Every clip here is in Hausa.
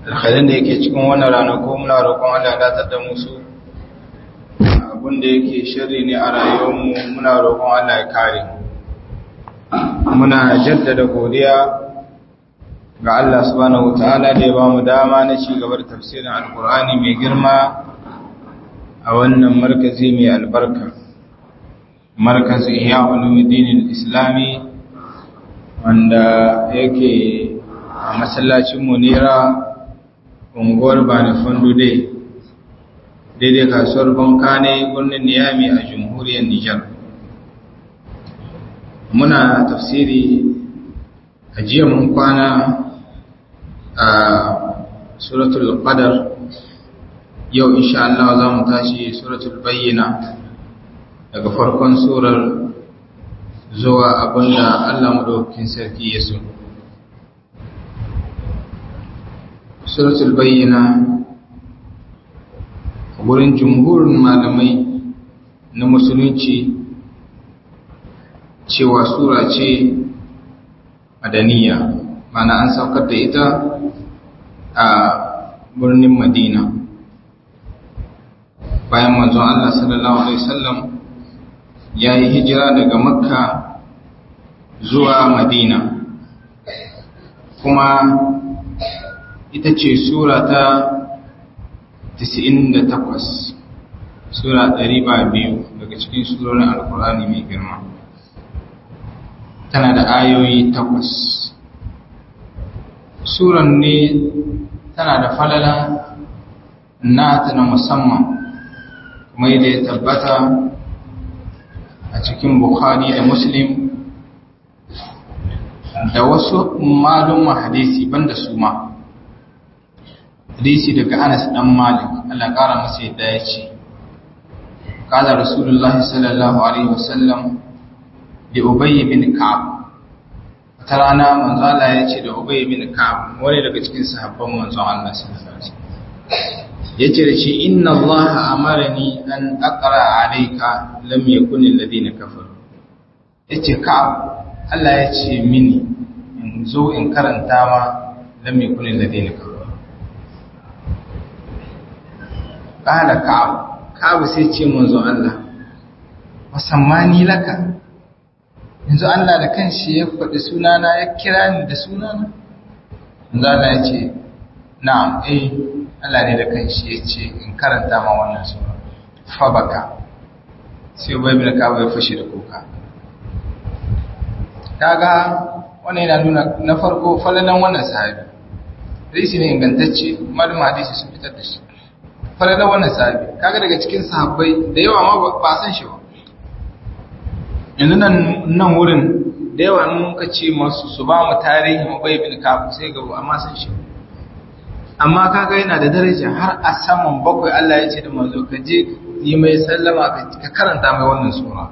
alkhairin da yake cikin wannan ranaku muna roƙon Allah datar da musu abin da yake shirri ne a rayuwarmu muna roƙon Allah ya kare muna jaddada godiya ga Allah subhanahu wataala da ya ba mu dama na ci gaba da tafsirin alkur'ani mai girma a wannan markazi mai albarka markazi iya ulumuddin islami wanda yake a masallacin munira unguwar bani fandude daidai kasuwar bankane birnin niyami a jamhuriyar nijar muna tafsiri a jiya mun kwana a suratul qadar yau insha Allah za mu tashi suratul bayyina daga farkon surar zuwa abinda Allah madaukakin sarki ya so suratul bayyina gurin jumhurin malamai na musulunci cewa sura ce madaniya mana an saukar da ita a birnin madina bayan manzon Allah sallallahu alaihi wasallam ya yi hijira daga makka zuwa madina kuma ita ce sura ta 98 sura 200 daga cikin surorin alkur'ani mai girma tana da ayoyi takwas suran ne tana da falala nata na musamman kuma yadda ya tabbata a cikin bukhari da muslim da wasu malum hadisi banda su ma hadisi daga Anas dan Malik Allah kara masa yadda ya ce qala rasulullahi sallallahu alaihi wasallam li Ubay bin Ka'ab wata rana manzo Allah ya ce da Ubay bin Ka'ab wani daga cikin sahabban manzo Allah sallallahu alaihi wasallam yace da shi inna Allah amarani an aqra alayka lam yakun alladhina kafaru yace Ka'ab Allah ya ce mini in zo in karanta ma lam yakun alladhina kafaru ƙala ka'abu ka'abu sai ce manzo Allah wasammani laka yanzu Allah da kanshi ya faɗi sunana ya kira ni da sunana yanzu Allah ya ce na'am eh Allah ne da kanshi ya ce in karanta ma wannan sura fa baka sai bai bin ka'abu ya fashe da kuka kaga wannan yana nuna na farko falalan wannan sahabi hadisi ne ingantacce malama hadisi sun fitar da shi falalar wannan sahabi kaga daga cikin sahabbai da yawa ma ba san shi ba yanzu nan nan wurin da yawa in muka ce masu su ba mu tarihi mu bai bin kafu sai gaba amma san shi amma kaga yana da daraja har a saman bakwai Allah ya ce da manzo ka je yi mai sallama ka karanta mai wannan sura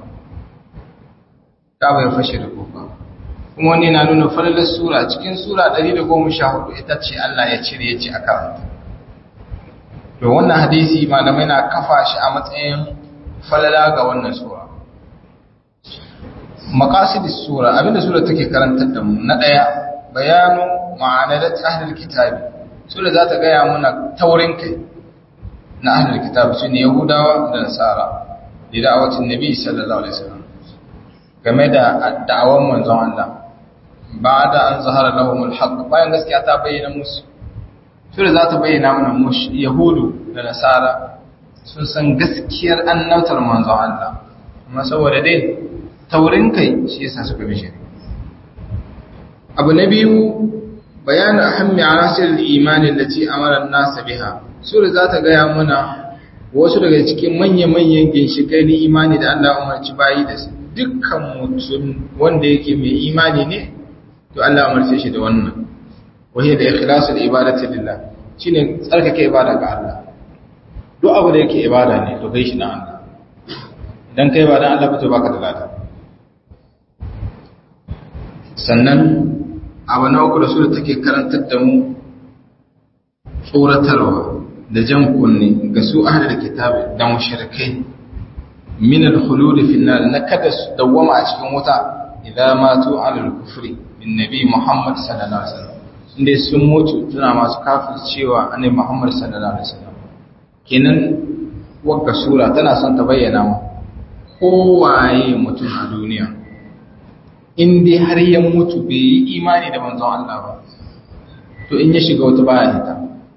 ka bai fashe da kofa kuma wani na nuna falalar sura cikin sura 114 ita ce Allah ya cire ya ce a karanta to wannan hadisi malamai na kafa shi a matsayin falala ga wannan sura maqasidis sura abinda sura take karantar da mu na daya bayanu ma'analat ahlul kitabi sura za ta gaya muna taurin kai na ahlul kitab sune yahudawa da nasara da da'awatin nabi sallallahu alaihi wasallam game da da'awan manzon Allah ba'da an zahara lahumul haqq bayan gaskiya ta bayyana musu sura za ta bayyana mana yahudu da nasara sun san gaskiyar annautar manzon Allah amma saboda dai taurin kai shi yasa suka bi shari'a abu na biyu bayanin ahammi anasir al-iman allati amara an-nas biha sura za ta gaya mana wasu daga cikin manya-manyan ginshikai na imani da Allah umarci bayi da su dukkan mutum wanda yake mai imani ne to Allah umarce shi da wannan wahiyar da ikhlasul ibadati lillah shine tsarkake ibada ga Allah duk abu da yake ibada ne to kai shi na Allah idan kai ba dan Allah ba to baka da lada sannan abu na uku da su da take karantar da mu tsoratarwa da jan kunne ga su ahlul kitabi da mushrikai min al-khulud fi an-nar na kada su dawwama a cikin wuta idan matu ala al-kufri bin nabi Muhammad sallallahu alaihi wasallam inda sun mutu suna masu kafir cewa annabi Muhammad sallallahu alaihi wasallam kenan wagga sura tana son ta bayyana mu kowaye mutum a duniya in dai har ya mutu bai yi imani da manzon Allah ba to in ya shiga wata baya hita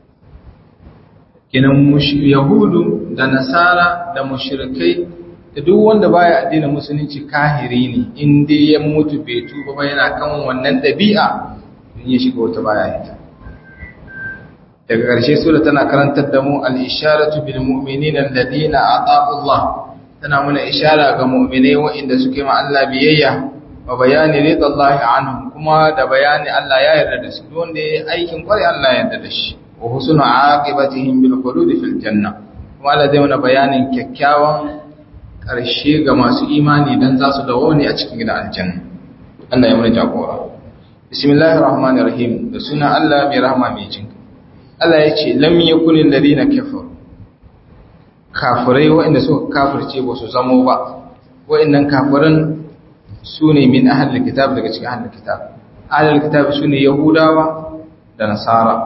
kenan yahudu da nasara da mushrikai da duk wanda baya addinin musulunci kahiri ne in dai ya mutu bai tuba ba yana kan wannan dabi'a in ya shiga wata baya hita daga ƙarshe sura tana karantar da mu al-isharatu bil mu'minina alladhina ata'u Allah tana muna ishara ga mu'minai waɗanda suke ma Allah biyayya wa bayani ridallahi anhum kuma da bayani Allah ya yarda da su wanda yayi aikin kware Allah ya yarda da shi wa husnu aqibatihim bil khulud fil janna kuma Allah zai mana bayanin kyakkyawan karshe ga masu imani dan za su dawo ne a cikin gidan aljanna Allah ya mana jagora bismillahir rahmanir rahim da sunan Allah mai rahama mai jin Allah ya ce lam yakunil ladina kafaru kafirai waɗanda suka kafirce ba su zamo ba waɗannan kafiran su ne min ahalar kitab daga cikin ahalar kitab ahalar kitab su ne yahudawa da nasara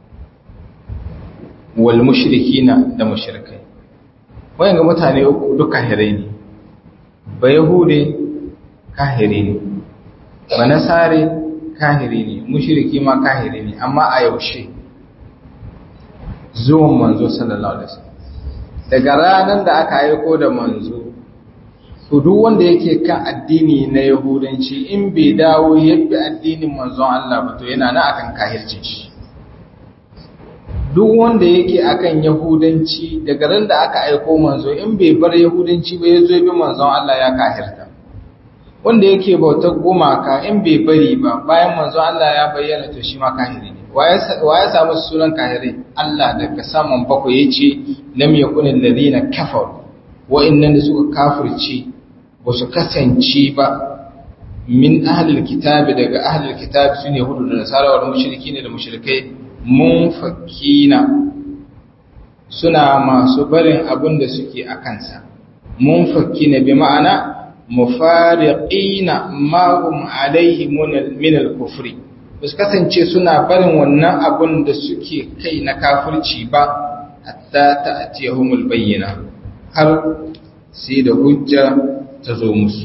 wal mushrikina da mushrikai wayan ga mutane uku duk kahirai ne ba yahude kahiri ne ba nasare kahiri ne mushriki ma kahiri ne amma a yaushe zuwan manzo sallallahu alaihi wasallam daga ranar da aka aiko da manzo to duk wanda yake kan addini na yahudanci in bai dawo yabbi addinin manzon Allah ba to yana na akan kahircin shi duk wanda yake akan yahudanci daga ran da aka aiko manzo in bai bar yahudanci ba yazo bi manzon Allah ya kahirta wanda yake bautar gumaka in bai bari ba bayan manzon Allah ya bayyana to shi ma kahiri ne wa ya samu sunan kahirai Allah daga saman bakwai yace lam yakunil ladina kafaru wa'annan da suka kafirce ba su kasance ba min ahlul kitabi daga ahlul kitabi sune hudu da nasara wal mushriki da mushrikai munfakina suna masu barin abin da suke a kansa munfakina bi ma'ana mufariqina ma hum alaihi min al-kufri bas kasance suna barin wannan abin da suke kai na kafirci ba hatta ta'tiyahumul bayyina har sai da hujja ta zo musu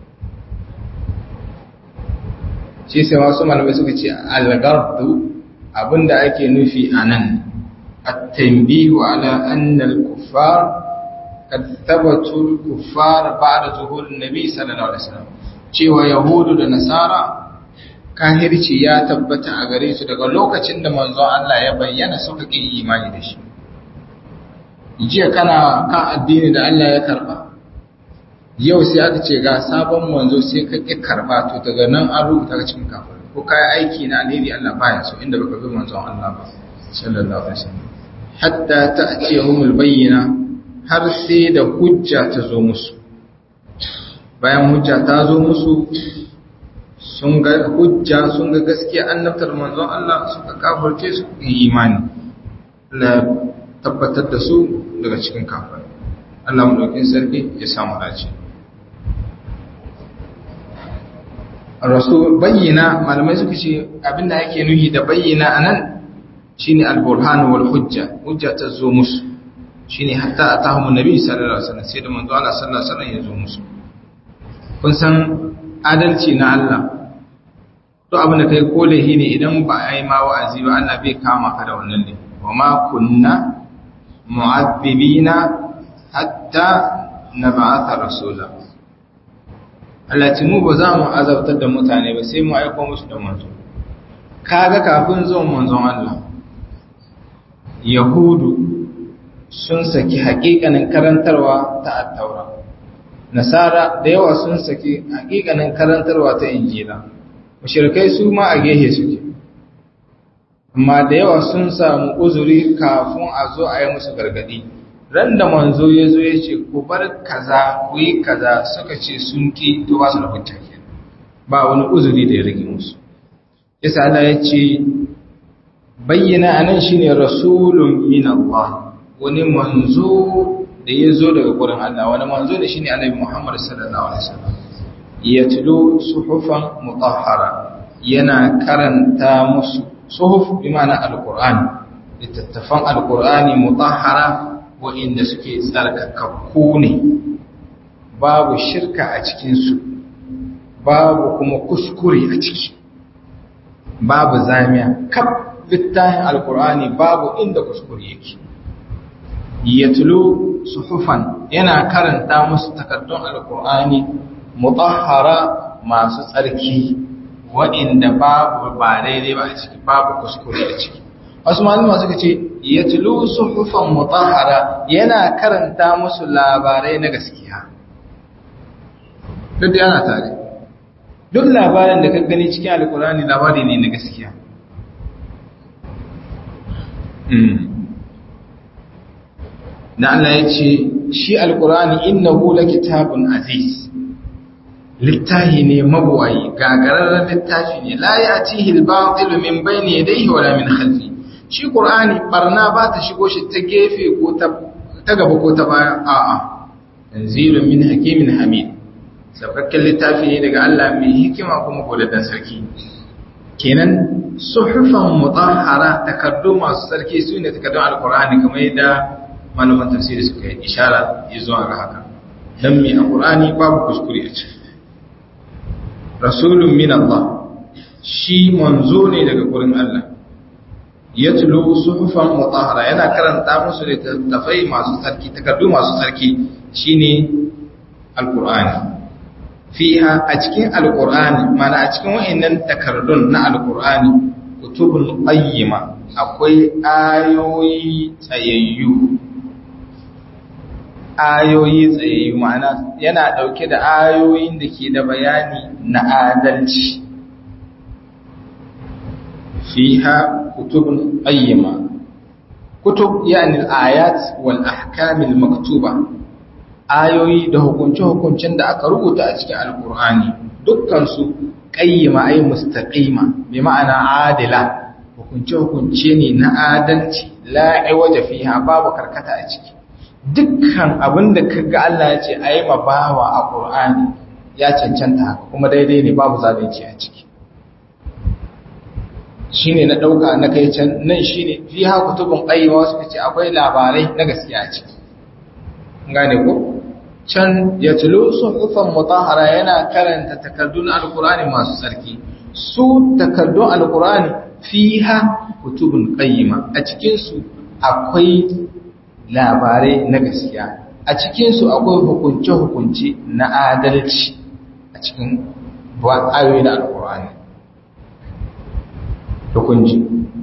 shi sai wasu malamai suka ce algardu abinda ake nufi a nan at-tanbihu ala anna al-kuffar qad thabatu al-kuffar ba'da zuhur an-nabi sallallahu alaihi wasallam cewa yahudu da nasara kahirci ya tabbata a gare su daga lokacin da manzon Allah ya bayyana suka ƙi imani da shi jiya kana kan addini da Allah ya karba yau sai aka ce ga sabon manzo sai ka ƙi karba to daga nan an rubuta ka cikin kafir ko kai aiki na alheri Allah baya so inda baka bi manzon Allah ba sallallahu alaihi wasallam hatta ta'tiyahumul bayyina har sai da hujja ta zo musu bayan hujja ta zo musu sun ga hujja sun ga gaskiya annabtar manzon Allah suka kafirce su yi imani Allah tabbatar da su daga cikin kafir Allah mu daukin sarki ya samu dace rasul bayyana malamai suka ce abinda ake nuhi da bayyana anan shine al-burhan wal hujja hujja ta zo musu shine hatta atahum nabi sallallahu alaihi wasallam sai da manzo Allah sallallahu alaihi wasallam ya zo musu kun san adalci na Allah to abin da kai ko lahi ne idan ba a yi ma wa'azi ba Allah bai kama ka da wannan ne wa ma kunna mu'adhibina hatta nab'atha rasula Allah ce mu ba za mu azabtar da mutane ba sai mu aika musu da manzo kaga kafin zuwan manzon Allah yahudu sun saki haƙiƙanin karantarwa ta attaura nasara da yawa sun saki haƙiƙanin karantarwa ta injila mushrikai su ma a gehe suke amma da yawa sun samu uzuri kafin a zo a yi musu gargadi ran da manzo ya zo ya ce ku bar kaza ku yi kaza suka ce sun ki to ba su da hujja ba wani uzuri da ya rage musu yasa Allah ya ce bayyana anan shine rasulun min Allah wani manzo da ya zo daga gurin Allah wani manzo da shine Annabi Muhammad sallallahu alaihi wasallam yatlu suhufan mutahhara yana karanta musu suhuf bi ma'ana alqur'ani littattafan alqur'ani mutahhara wa'inda suke tsarkakakku ne babu shirka a cikin su babu kuma kuskure a ciki babu zamiya kaf littafin alqur'ani babu inda kuskure yake yatlu suhufan yana karanta musu takaddun alqur'ani mutahhara masu tsarki waɗanda babu ba daidai ba a ciki babu kuskure a ciki wasu malama suka ce ya tulu suhufan mutahhara yana karanta musu labarai na gaskiya duk yana tare duk labarin da ka gani cikin alkurani labari ne na gaskiya na Allah ya ce shi alkurani innahu kitabun aziz littahi ne mabuwayi gagararren littafi ne la ya tihi al-batil min bayni yadayhi wala min khalfi shi qur'ani barna ba ta shigo shi ta gefe ko ta ta gaba ko ta baya a'a tanzilun min hakimin hamid sabakkan littafi ne daga Allah mai hikima kuma godaddan sarki kenan suhufan mutahhara takaddu masu sarki su ne takaddun alqur'ani kamar yadda malaman tafsiri suka yi ishara zuwa ga haka dan mai alqur'ani babu kuskure a ciki rasulun min Allah shi manzo ne daga gurin Allah yatlu suhufan mutahhara yana karanta musu littattafai masu sarki takardu masu sarki shine alqur'ani fiha a cikin alqur'ani mana a cikin wayannan takardun na alqur'ani kutubun qayyima akwai ayoyi tsayayyu ayoyi tsayayyu ma'ana yana ɗauke da ayoyin da ke da bayani na adalci fiha kutubun ayyama kutub yani al-ayat wal ahkam al-maktuba ayoyi da hukunce-hukuncen da aka rubuta a cikin alkur'ani dukkan su qayyima ay mustaqima bi ma'ana adila hukunce-hukunce ne na adalci la iwaja fiha babu karkata a ciki dukkan abin da kaga Allah ya ce ayi ma bawa a Qur'ani ya cancanta haka kuma daidai ne babu zalunci a ciki shine na dauka na kai can nan shine fi ha kutubun qayyima suka ce akwai labarai na gaskiya a ciki gane ko can yatlu suhufan mutahhara yana karanta takardun alqur'ani masu tsarki su takardun alqur'ani fiha kutubun qayyima a cikin su akwai labarai na gaskiya a cikinsu akwai hukunce-hukunce na adalci a cikin ayoyi da alkur'ani hukunci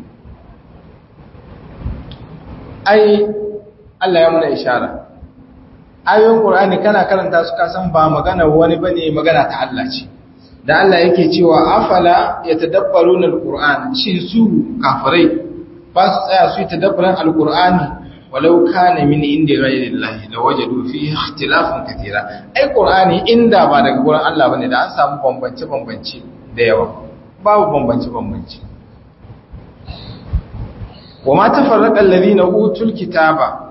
ai Allah ya muna ishara ayoyin ƙur'ani kana karanta su kasan ba magana wani bane magana ta Allah ce da Allah yake cewa afala yatadabbaruna alqur'an shin su kafirai ba su tsaya su yi tadabbaran alqur'ani walau kana min inda ghayri Allah la wajadu fihi ikhtilafan katira ai qur'ani inda ba daga gurin Allah bane da an samu bambance bambance da yawa babu bambance bambance wama tafarraqa alladhina utul kitaba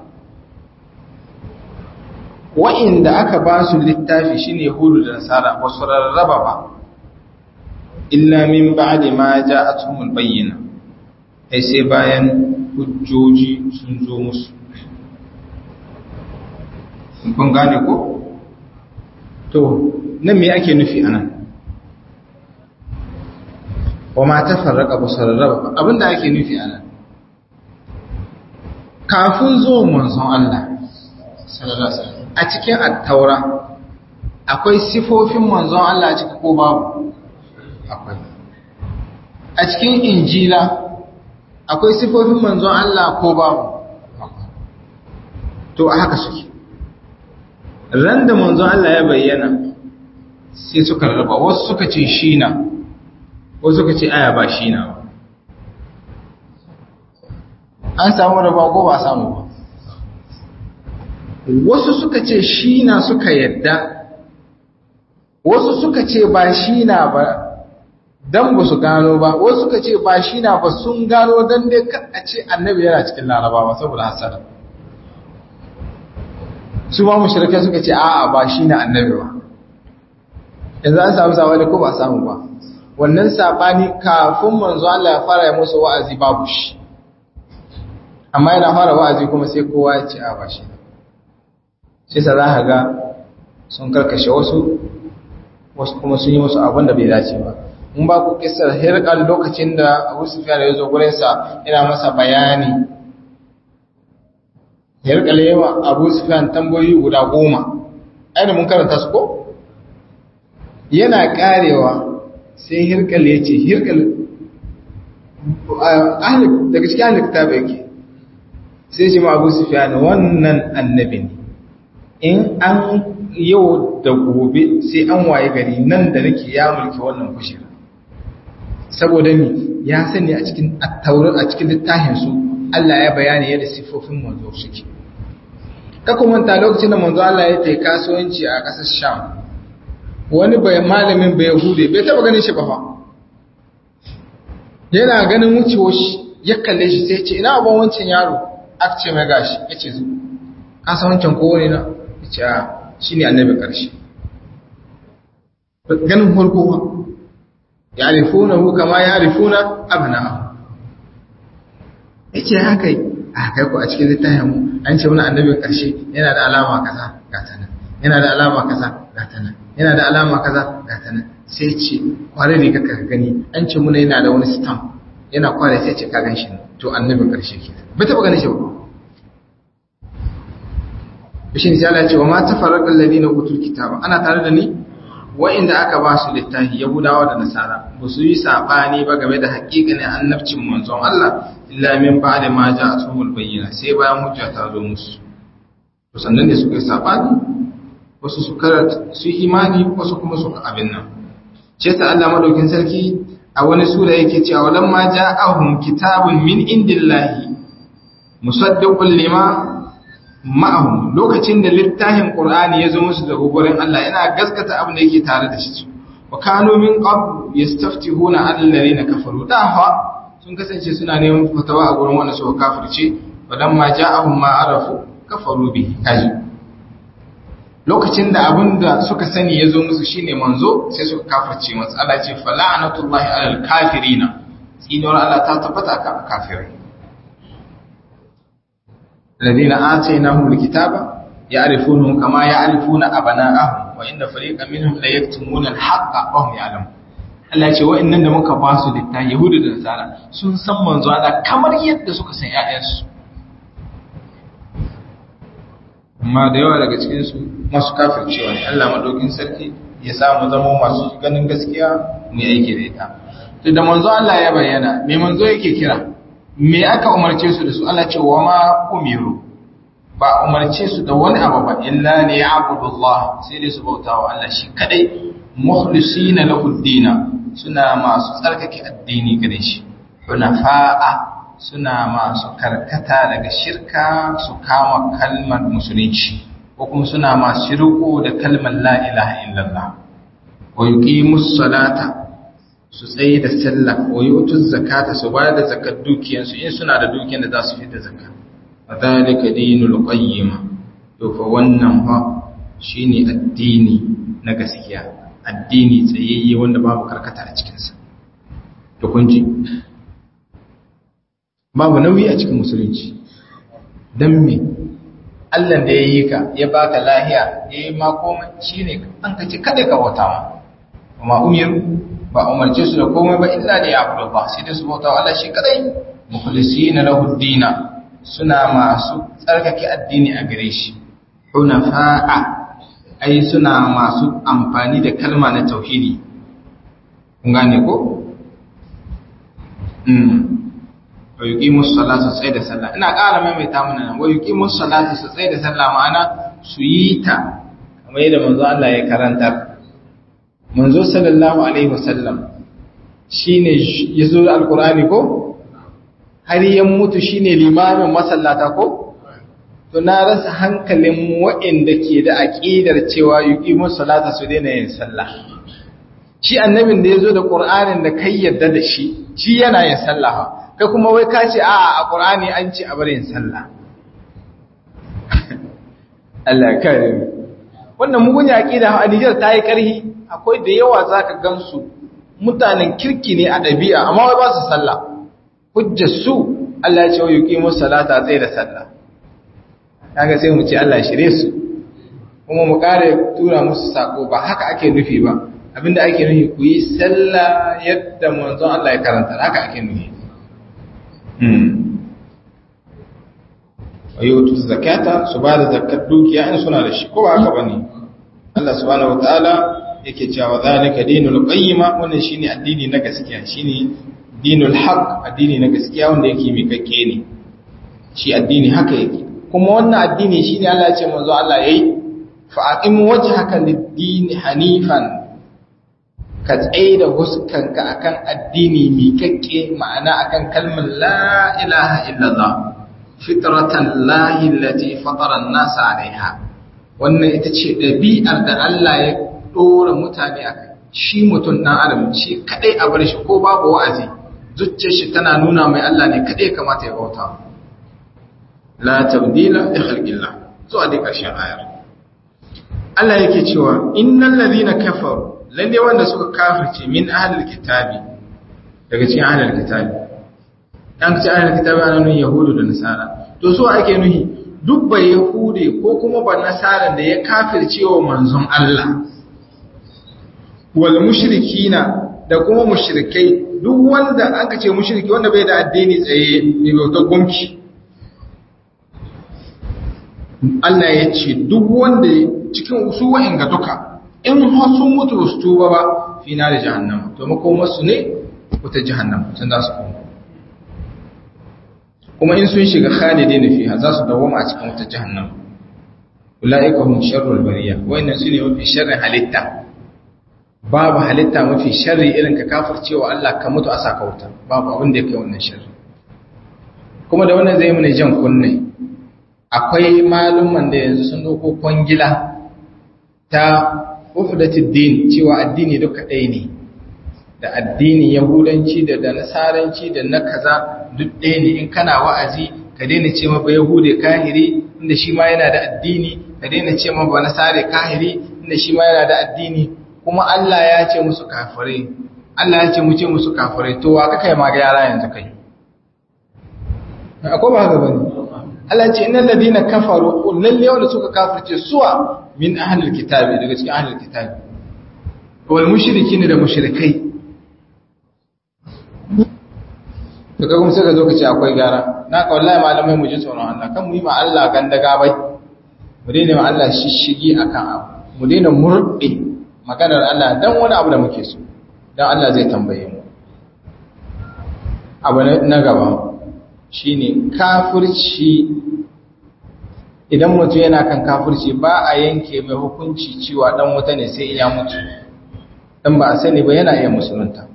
wa inda aka ba su littafi shine yahudu da nasara ba su rarraba ba illa min ba'di ma ja'atuhumul bayyina ai sai bayan hujjoji sun zo musu kun gane ko to nan me ake nufi anan wa ma tafarraqa basarraba abinda ake nufi anan kafin zo manzon Allah sallallahu alaihi wasallam a cikin at-taura akwai sifofin manzon Allah a cikin ko babu akwai a cikin injila akwai sifofin manzon Allah ko babu to a haka suke ran da manzon Allah ya bayyana sai suka raba wasu suka ce shi na wasu suka ce aya ba shi na ba an samu raba ko ba samu ba wasu suka ce shi na suka yadda wasu suka ce ba shi na ba dan ba su gano ba wasu suka ce ba shi na ba sun gano dan dai kan a ce annabi yana cikin larabawa saboda hasada su ma mushrikai suka ce a'a ba shi na annabi ba yanzu an samu sabani ko ba samu ba wannan sabani kafin manzo Allah ya fara musu wa'azi babu shi amma yana fara wa'azi kuma sai kowa ya ce a bashi sai sa za ga sun karkashe wasu wasu kuma sun yi musu abin da bai dace ba in ba ku kisar hirkal lokacin da abu sufiya da ya zo gurinsa yana masa bayani hirkal yawa abu sufiya tambayoyi guda goma aina mun karanta su ko yana karewa sai hirkal ya ce hirkal daga cikin ahalin kitaba yake sai ce ma abu sufiya wannan annabi ne in an yau da gobe sai an waye gari nan da nake ya mulki wannan kushira saboda mi ya sani a cikin attaurar a cikin littafin su Allah ya bayani yadda sifofin manzo suke ka kuma ta lokacin da manzo Allah ya tafi kasuwanci a ƙasar Sham wani bai malamin bai hude bai taba ganin shi ba fa yana ganin wucewa shi ya kalle shi sai ce ina abin wancan yaro aka ce mai gashi ya ce zu kasa wancan kowane na ya ce a shi ne annabi ƙarshe ganin farko ba ya rifuna hu kama ya rifuna abna ya ce haka a kai ku a cikin littafin mu an ce wani annabi ƙarshe yana da alama kaza ga ta nan yana da alama kaza ga ta nan yana da alama kaza ga ta nan sai ce kware ne kaka gani an ce muna yana da wani stamp yana kware sai ce ka gan shi to annabin ƙarshe ke bai taɓa ganin shi ba shi ne Allah ya ce wa ma tafarraqal ladina utul kitaba ana tare da ni wa'inda aka ba su littafi yahudawa da nasara ba su yi sabani ba game da haƙiƙanin annabcin manzon Allah illa min ba'da ma ja'atuhul bayyina sai bayan hujja ta zo musu to sannan ne suka yi sabani wasu su karanta su imani wasu kuma su abin nan ce ta Allah madaukin sarki a wani sura yake cewa lamma ja'ahum kitabun min indillahi musaddiqul lima ma'ahum lokacin da littafin Qur'ani ya zo musu da gugurin Allah yana gaskata abin da yake tare da shi wa kanu min qabl yastaftihuna 'ala alladhina kafaru dafa sun kasance suna neman fatawa a gurin wanda suka kafirce ma ja'ahum ma arafu kafaru bihi kaji lokacin da abin da suka sani ya zo musu shine manzo sai suka kafirce masa Allah ce fala'natullahi 'alal kafirina tsinuwar Allah ta tabbata kan kafirai الذين آتيناهم الكتاب يعرفونه كما يعرفون أبناءهم وإن فريقا منهم ليكتمون الحق وهم يعلمون Allah ce wa'annan da muka ba su litta Yahudu da Nasara sun san manzo Allah kamar yadda suka san ƴaƴansu amma da yawa daga cikin su masu kafircewa ne Allah madaukin sarki ya samu zama masu ganin gaskiya mu aiki da ita to da manzo Allah ya bayyana me manzo yake kira me aka umarce su da su Allah ce wa ma umiru ba umarce su da wani abu ba illa ne ya'budullah sai dai su bauta wa Allah shi kadai mukhlisina lahu dina suna masu tsarkake addini gare shi hunafa'a suna masu karkata daga shirka su kama kalmar musulunci ko kuma suna masu riko da kalmar la ilaha illallah wa yuqimus salata su tsaye da sallah wa yutuz zakata su bayar da zakat dukiyansu in suna da dukiyan da za su fitar zakka wadhalika dinul qayyim to fa wannan fa shine addini na gaskiya addini tsayayye wanda babu karkata a cikin sa to kun ji babu nauyi a cikin musulunci dan me Allah da yayi ka ya baka lahiya yayi ma komai shine an kace kada ka wata ma kuma umiru ba umarce su da komai ba illa da ya abu ba sai da su bauta Allah shi kadai mukhlisina lahu dina suna masu tsarkake addini a gare shi hunafa'a ai suna masu amfani da kalma na tauhidi kun gane ko mm wa yuqimus salata sai da sallah ina ƙara maimaita mana nan wa yuqimus salata su sai da sallah ma'ana su yi ta kamar yadda manzo Allah ya karantar manzo sallallahu alaihi wasallam shine yazo da alqur'ani ko har ya mutu shine limamin masallata ko to na rasa hankalin waɗanda ke da aqidar cewa yuqimus salata su daina yin sallah shi annabin da yazo da qur'anin da kai yadda da shi shi yana yin sallah kai kuma wai ka ce a'a a qur'ani an ce a bar yin sallah Allah kare mu wannan mugun aqida a Niger ta yi karhi akwai da yawa za ka gansu mutanen kirki ne a ɗabi'a amma wai ba su sallah hujjar su Allah ya ce wa yuqimu salata tsaye da sallah kaga sai mu ce Allah shirye su kuma mu kare tura musu sako ba haka ake nufi ba abinda ake nufi ku yi sallah yadda manzon Allah ya karanta haka ake nufi ayyutu zakata su ba da zakat dukiya in suna da shi ko ba haka bane Allah subhanahu wataala yake cewa zalika dinul qayyima wannan shine addini na gaskiya shine dinul haqq addini na gaskiya wanda yake mikakke ne shi addini haka yake kuma wannan addini shine Allah ya ce manzo Allah yayi fa aqim wajhaka lid-din hanifan ka tsaye da huskanka akan addini mikakke ma'ana akan kalmar la ilaha illallah fitratan lahi allati fatara an-nas 'alayha wannan ita ce dabi'ar da Allah ya dora mutane akai shi mutun dan adam shi kadai a bar shi ko babu wa'azi zuciyar shi tana nuna mai Allah ne kadai kamata ya bauta la tabdila li khalqillah zuwa dai karshen ayar Allah yake cewa innal ladhina kafaru lalle wanda suka kafirce min ahlil kitabi daga cikin ahlil kitabi dan ce ahlil kitabi ana nuna yahudu da nasara to so ake nuhi duk ba yahude ko kuma ba nasara da ya kafirce wa manzon Allah wal mushrikina da kuma mushrikai duk wanda aka ce mushriki wanda bai da addini tsaye ne bautar gumki Allah ya ce duk wanda cikin su wa'in ga duka in har sun mutu su tuba ba fi na da jahannama to makomarsu ne wata jahannama sun za su koma kuma in sun shiga khalidi na fiha za su dawoma a cikin wata jahannama ula'ika hum sharrul bariya wayannan su ne mafi sharrin halitta babu halitta mafi sharri irin ka kafircewa Allah ka mutu a saka wuta babu abin da ya kai wannan sharri kuma da wannan zai mana jan kunne akwai malumman da yanzu sun dauko kwangila ta ufdatid din cewa addini duka ɗaya ne da addini yahudanci da da nasaranci da na kaza duk ɗaya ne in kana wa'azi ka daina ce ma ba yahude kahiri inda shi ma yana da addini ka daina ce ma ba nasare kahiri inda shi ma yana da addini kuma Allah ya ce musu kafirai Allah ya ce mu ce musu kafirai to wa kaka ma ga yara yanzu kai akwai ba haka bane Allah ce innal ladina kafaru lalle wanda suka kafirce suwa min ahlil kitabi daga cikin ahlil kitabi wal mushrikin da mushrikai to kaga mun saka zo ka ce akwai gara na ka wallahi malamai mu ji tsoron Allah kan mu yi ma Allah gandaga bai mu daina ma Allah shishigi akan abu mu daina murɗe maganar Allah dan wani abu da muke so dan Allah zai tambaye mu abu na gaba shine kafirci idan mutum yana kan kafirci ba a yanke mai hukunci cewa dan wuta ne sai ya mutu dan ba a sani ba yana iya musulunta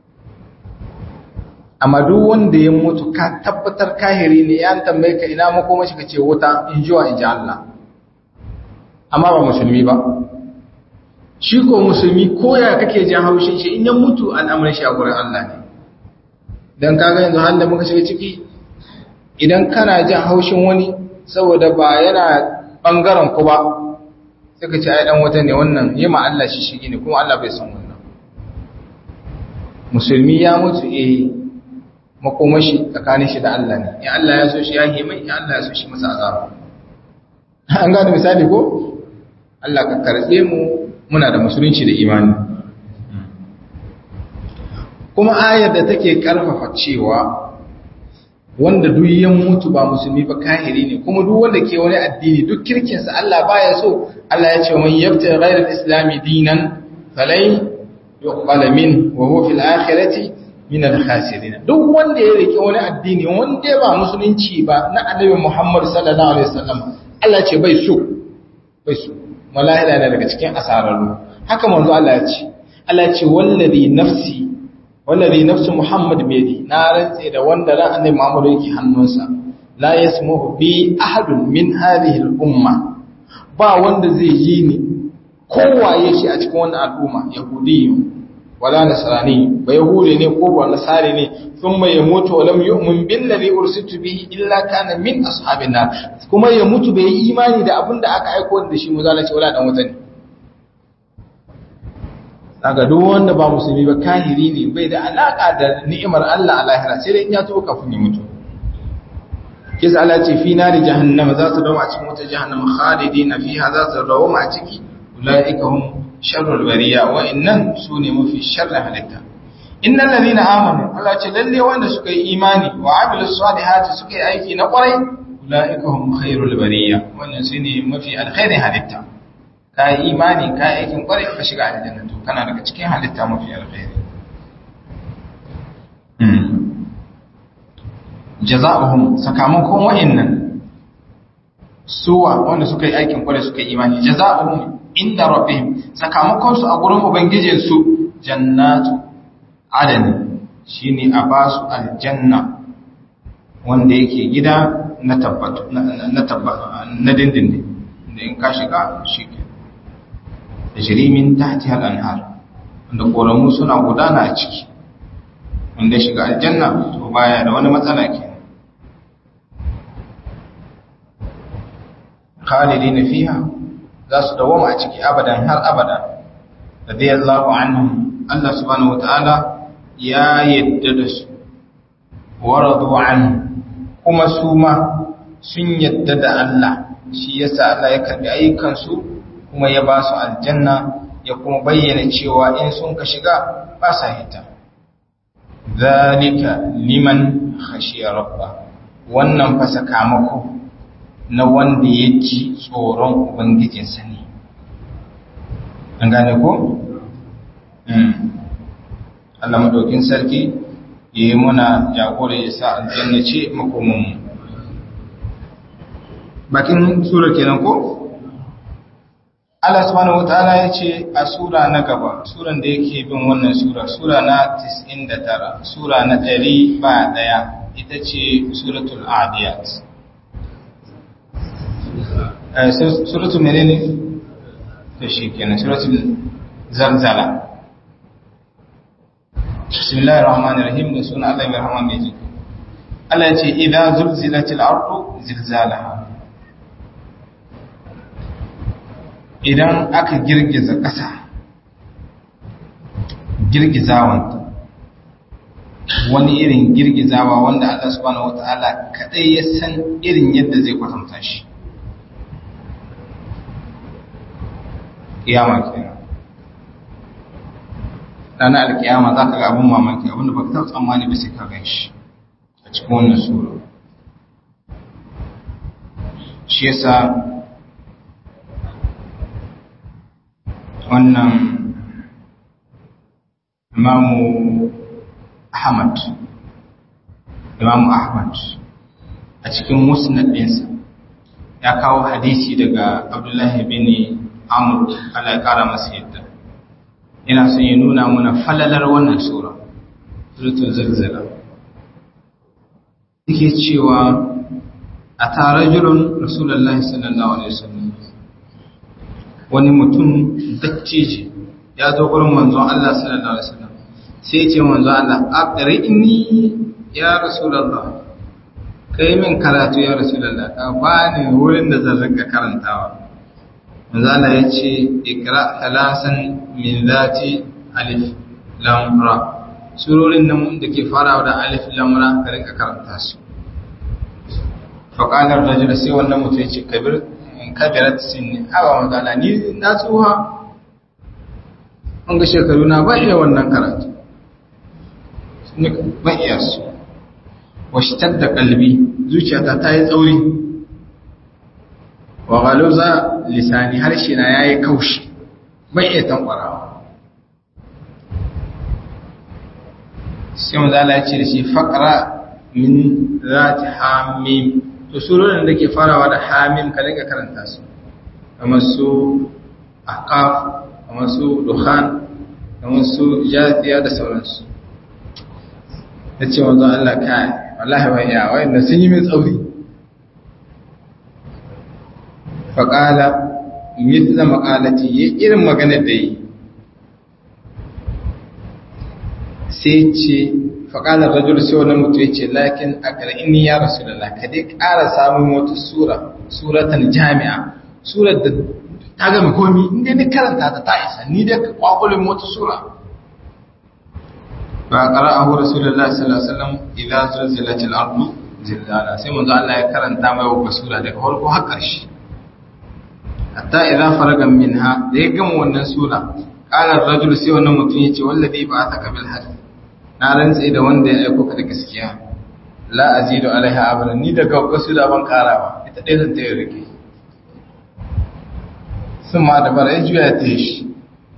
amma duk wanda ya mutu ka tabbatar kahiri ne ya tambaye ka ina makoma shi kace wuta in jiwa in ji Allah amma ba musulmi ba shi ko musulmi ko ya kake jin haushin shi in ya mutu al'amarin shi a gurin Allah ne dan kaga yanzu har da muka shiga ciki idan kana jin haushin wani saboda ba yana bangaren ku ba sai ka ce ai dan wata ne wannan yi ma Allah shi shigi ne kuma Allah bai san wannan musulmi ya mutu eh makomashi tsakanin shi da Allah ne in Allah ya so shi ya mai in Allah ya so shi masa azaba an gane misali ko Allah ka karbe mu muna da musulunci da imani kuma ayar da take karfafa cewa wanda duk ya mutu ba musulmi ba kahiri ne kuma duk wanda ke wani addini duk kirkinsa Allah baya so Allah ya ce man yabta ghayra al-islam dinan falai yuqbal min wa huwa fil akhirati min al-khasirin duk wanda ya rike wani addini wanda ba musulunci ba na annabi Muhammad sallallahu alaihi wasallam Allah ce bai so bai so wallahi da daga cikin asararru haka manzo Allah ya ce Allah ya ce wallazi nafsi wallazi nafsu Muhammad biyadi na rantse da wanda ran annabi Muhammad yake hannunsa la yasmuhu bi ahadun min hadhihi al-umma ba wanda zai yi ni kowaye shi a cikin wannan al'umma yahudiyyu wala nasrani ba yahudi ne ko ba nasari ne thumma yamutu wa lam yu'min billazi ursitu bihi illa kana min ashabin nar kuma ya mutu bai yi imani da abin da aka aika da shi muzalaci wala dan wuta ne daga duk wanda ba musulmi ba kahiri ne bai da alaka da ni'imar Allah a lahira sai dai in ya tuba kafin ya mutu kisa Allah ce fi nari jahannama za su dawo a cikin wata jahannama khalidina fiha za su dawo a ciki ulaika hum sharrul bariya wa innan sune mafi sharrin halitta innal ladina amanu Allah ce lalle wanda suka yi imani wa amilus salihati suka yi aiki na kwarai ulaika hum khairul bariya wannan sune mafi alkhairin halitta ka yi imani ka yi aikin kwarai ka shiga aljanna to kana daga cikin halitta mafi alkhairi jaza'uhum sakamakon wa'annan suwa wanda suka yi aikin kwarai suka yi imani jaza'uhum inda rabbihim sakamakon su a gurin ubangijin su jannatu adani shine a basu aljanna wanda yake gida na tabbatu na tabbata na dindindin da in ka shiga shi ke da shirimin tahti al-anhar wanda koramu suna gudana a ciki wanda shiga aljanna to baya da wani matsala ke khalidina fiha za su dawoma a ciki abadan har abada radiyallahu anhum Allah subhanahu wataala ya yadda da su wa radu anhu kuma su ma sun yadda da Allah shi yasa Allah ya karbi ayyukansu kuma ya ba su aljanna ya kuma bayyana cewa in sun ka shiga ba sa hita zalika liman khashiya rabba wannan fa sakamako na wanda ya ji tsoron ubangijinsa ne an gane ko Allah madaukin sarki ya yi muna jagora ya sa aljanna ce makomanmu bakin sura kenan ko Allah subhanahu wataala ya ce a sura na gaba suran da yake bin wannan sura sura na 99 sura na 100 ba daya ita ce suratul adiyat eh suratul menene to shi kenan suratul zalzala bismillahir rahmanir rahim da sunan Allah mai rahman mai jiki Allah ya ce idza zulzilatil ardu zilzalaha idan aka girgiza ƙasa girgizawanta wani irin girgizawa wanda Allah subhanahu wata'ala kadai ya san irin yadda zai kwatanta shi kiyama kenan ranar alkiyama za ka ga abin mamaki abinda ba ka taɓa tsammani ba sai ka gan shi a cikin wannan sura shi yasa wannan imamu ahmad imamu ahmad a cikin musnad ɗinsa ya kawo hadisi daga abdullahi bin amur ala ya ƙara masa yadda yana son ya nuna mana falalar wannan sura suratul zalzala yake cewa a tarajulun rasulullahi sallallahu alaihi wasallam wani mutum dattije ya zo gurin manzon Allah sallallahu alaihi wasallam sai ya ce manzon Allah aqrini ya rasulullah kai min karatu ya rasulullah ka bani wurin da zan rika karantawa manzon Allah ya ce ikra thalasan min zati alif lam ra surorin nan da ke farawa da alif lam ra ka rika karanta su faqala ar-rajul sai wannan mutum ya ce kabir kabirat sinni awa magana ni na tsuha an ga shekaru na ba iya wannan karatu ba iya su washitar da kalbi zuciyata ta yi tsauri wa galuza lisani harshe na ya yi kaushi bai iya tankwarawa sai mu zala ce da shi faƙara min za ta hamim to surorin da ke farawa da hamim ka dinga karanta su kamar su aqaf kamar su dukhan kamar su jathiya da sauransu yace wanzan Allah kai wallahi wa ya wayanda sun yi min tsauri fa qala mithla maqalati yi irin maganar da yi sai ce faƙalar rajul sai wani mutu ya ce lakin a ƙar'ini ya rasu da ka dai ƙara samun wata sura suratan jami'a surar da ta gami komi inda ni karanta ta ta isa ni da kwakulin wata sura ba qara'ahu rasulullahi sallallahu alaihi wasallam idza zulzilatil ardu zilzala sai manzo Allah ya karanta mai wa sura daga farko har ƙarshe hatta idza faraga minha da ya gama wannan sura qala ar-rajul sai wannan mutum yace wallazi ba'athaka bil haqq na rantse da wanda ya aiko ka da gaskiya la azidu alaiha abada ni daga wasu da ban karawa ita dai zan tayi rike sun ma da bara ya juya ta shi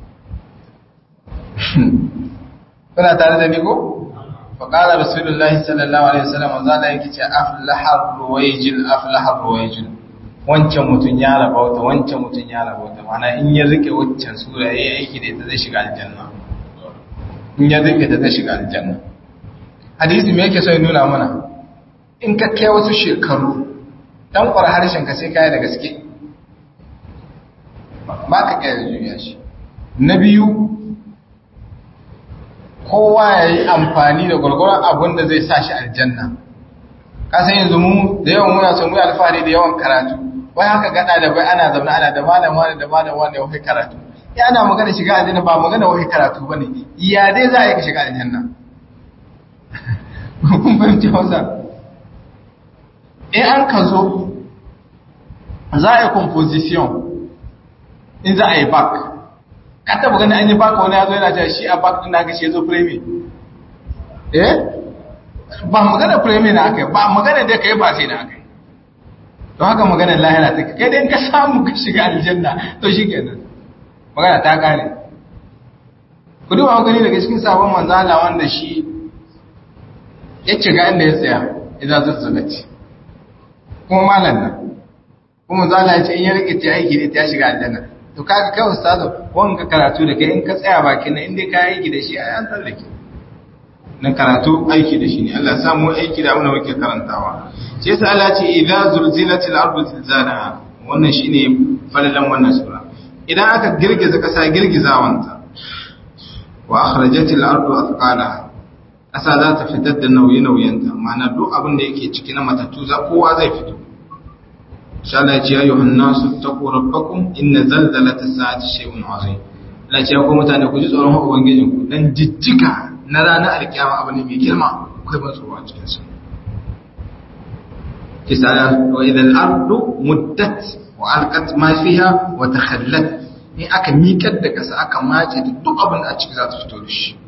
kuna tare da ni ko faƙala rasulullahi sallallahu alaihi wasallam zala yake ce aflahar ruwaijil aflahar ruwaijil wancan mutum ya rabauta wancan mutum ya rabauta mana in ya rike waccan sura yayi aiki da ita zai shiga aljanna in ya rike ta zai shiga aljanna hadisi me yake so ya nuna mana in ka kai wasu shekaru dan kwar harshen ka sai kai da gaske ba ka kai da juya shi na biyu kowa ya yi amfani da gwargwaron abin da zai sa shi aljanna kasan yanzu mu da yawan muna son mu alfahari da yawan karatu wai haka gada da bai ana zaune ana da malam wani da malam wani wai karatu ya ana magana shiga aljanna ba magana wai karatu bane ya dai za a yi ka shiga aljanna kun fahimci hausa in an ka zo za a yi composition in za a yi back ka taba gani an yi baka wani ya zo yana cewa shi a bak din naka shi ya zo premi eh ba magana premi na aka yi ba magana da ka yi ba sai na aka yi don haka magana lahira ta kai dai ka samu ka shiga aljanna to shi kenan magana ta kare ku duba gani daga cikin sabon manzala wanda shi ya ci ga inda ya tsaya idan zuzzuga ce kuma malam nan kuma manzala ya ce in ya rike ta aiki da ta shiga aljanna to kaga kai ustazo wanga karatu da kai in ka tsaya bakin nan inda ka aiki da shi a yan tsallake nan karatu aiki da shi ne Allah ya samu aiki da abin muke karantawa sai yasa Allah ce idza zulzilatil ardu zilzalaha wannan shine falalan wannan sura idan aka girgiza kasa girgizawanta wa akhrajatil ardu athqalaha kasa za ta fitar da nauyi nauyinta ma'ana duk abin da yake ciki na matattu za kowa zai fito Allah ce ayyuhan nasu taqu rabbakum inna zalzalata sa'ati shay'un azim Allah ce ku mutane ku ji tsoron ubangijin ku dan jijjiga na ranar alkiyama abu ne mai girma akwai ban tsoro a cikin sa kisala wa idal ardu muddat wa alqat ma fiha wa takhallat ni aka miƙar da kasa aka mace da duk abin da a ciki za ta fito da shi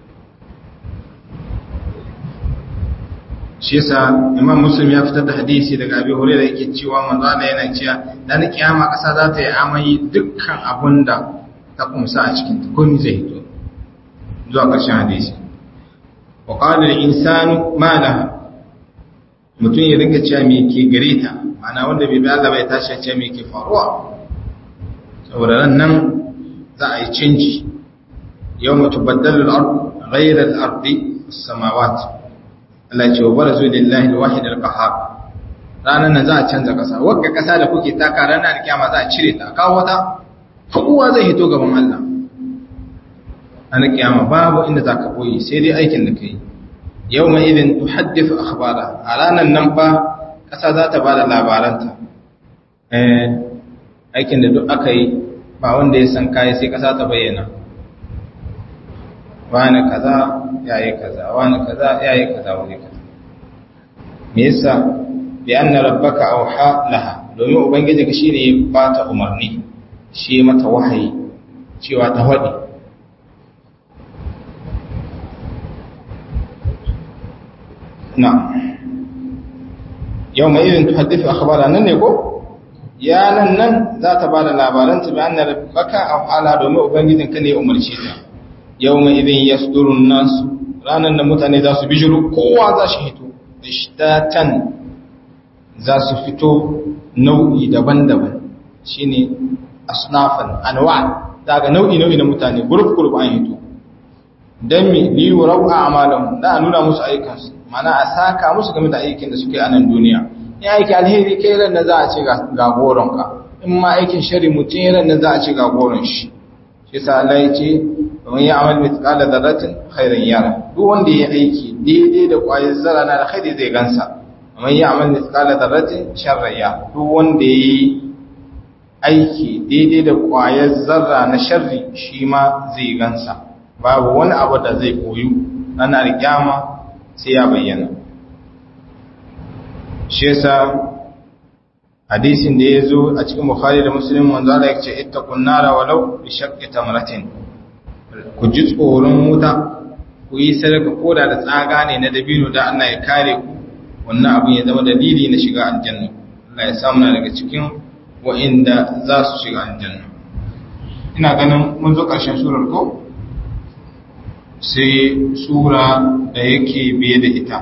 shi yasa imam muslim ya fitar da hadisi daga abi hurairah yake cewa manzo Allah yana cewa dan kiyama kasa za ta yi amai dukkan abunda ta kumsa a cikin ta komai zai hito zuwa ƙarshen hadisi wa qala al insanu ma laha mutum ya rinka cewa me ke gare ta ma'ana wanda bai bi Allah bai tashi cewa me ke faruwa saboda ran nan za a yi canji yawma tubaddalu al-ardu ghayra al-ardi as-samawati Allah ce wa barazu lillahi alwahid alqahhar ranan nan za a canza kasa wagga kasa da kuke taka ranar kiyama za a cire ta kawo wata kowa zai hito gaban Allah an kiyama babu inda zaka koyi sai dai aikin da kai yawma idin tuhaddithu akhbara a ranan nan fa kasa za ta bada labaranta eh aikin da duk aka yi ba wanda ya san kai sai kasa ta bayyana wani kaza yayi kaza wani kaza yayi kaza wani kaza me yasa bi anna rabbaka awha laha domin ubangiji ka shine ya bata umarni shi mata wahayi cewa ta hadi na yau mai irin tuhaddithu akhbara nan ne ko ya nan nan za ta bada labaran ta bi anna rabbaka awha la domin ubangijin ka ne ya umarce ta yau mai idin ya sudurun nasu ranar da mutane za su bijiru kowa za shi hito ishtatan za su fito nau'i daban-daban shi ne asnafan anwa daga nau'i-nau'i na mutane guruf-guruf an hito don mi liyu rau'a amalan da a nuna musu aikansu mana a saka musu game da aikin da suke a nan duniya ya aiki alheri kai ran da za a ce ga goronka in ma aikin shari mutum ran da za a ce ga goron shi shi sa Allah ya ce ومن يعمل مثقال ذرة خيرا يره duk wanda ya aiki daidai da kwayar zara na alkhairi zai gansa ومن يعمل مثقال ذرة شرا يره duk wanda ya aiki daidai da ƙwayar zarra na sharri shi ma zai gansa babu wani abu da zai koyu ana rikyama sai ya bayyana shi yasa hadisin da ya zo a cikin bukhari da muslim manzo Allah ya ce ittaqun nara walau bi shaqqi tamratin ku ji tsoron wuta ku yi sadaka koda da tsaga ne na dabino da Allah ya kare ku wannan abin ya zama dalili na shiga aljanna Allah ya samu daga cikin wa'inda za su shiga aljanna ina ganin mun zo ƙarshen surar ko sai sura da yake biye da ita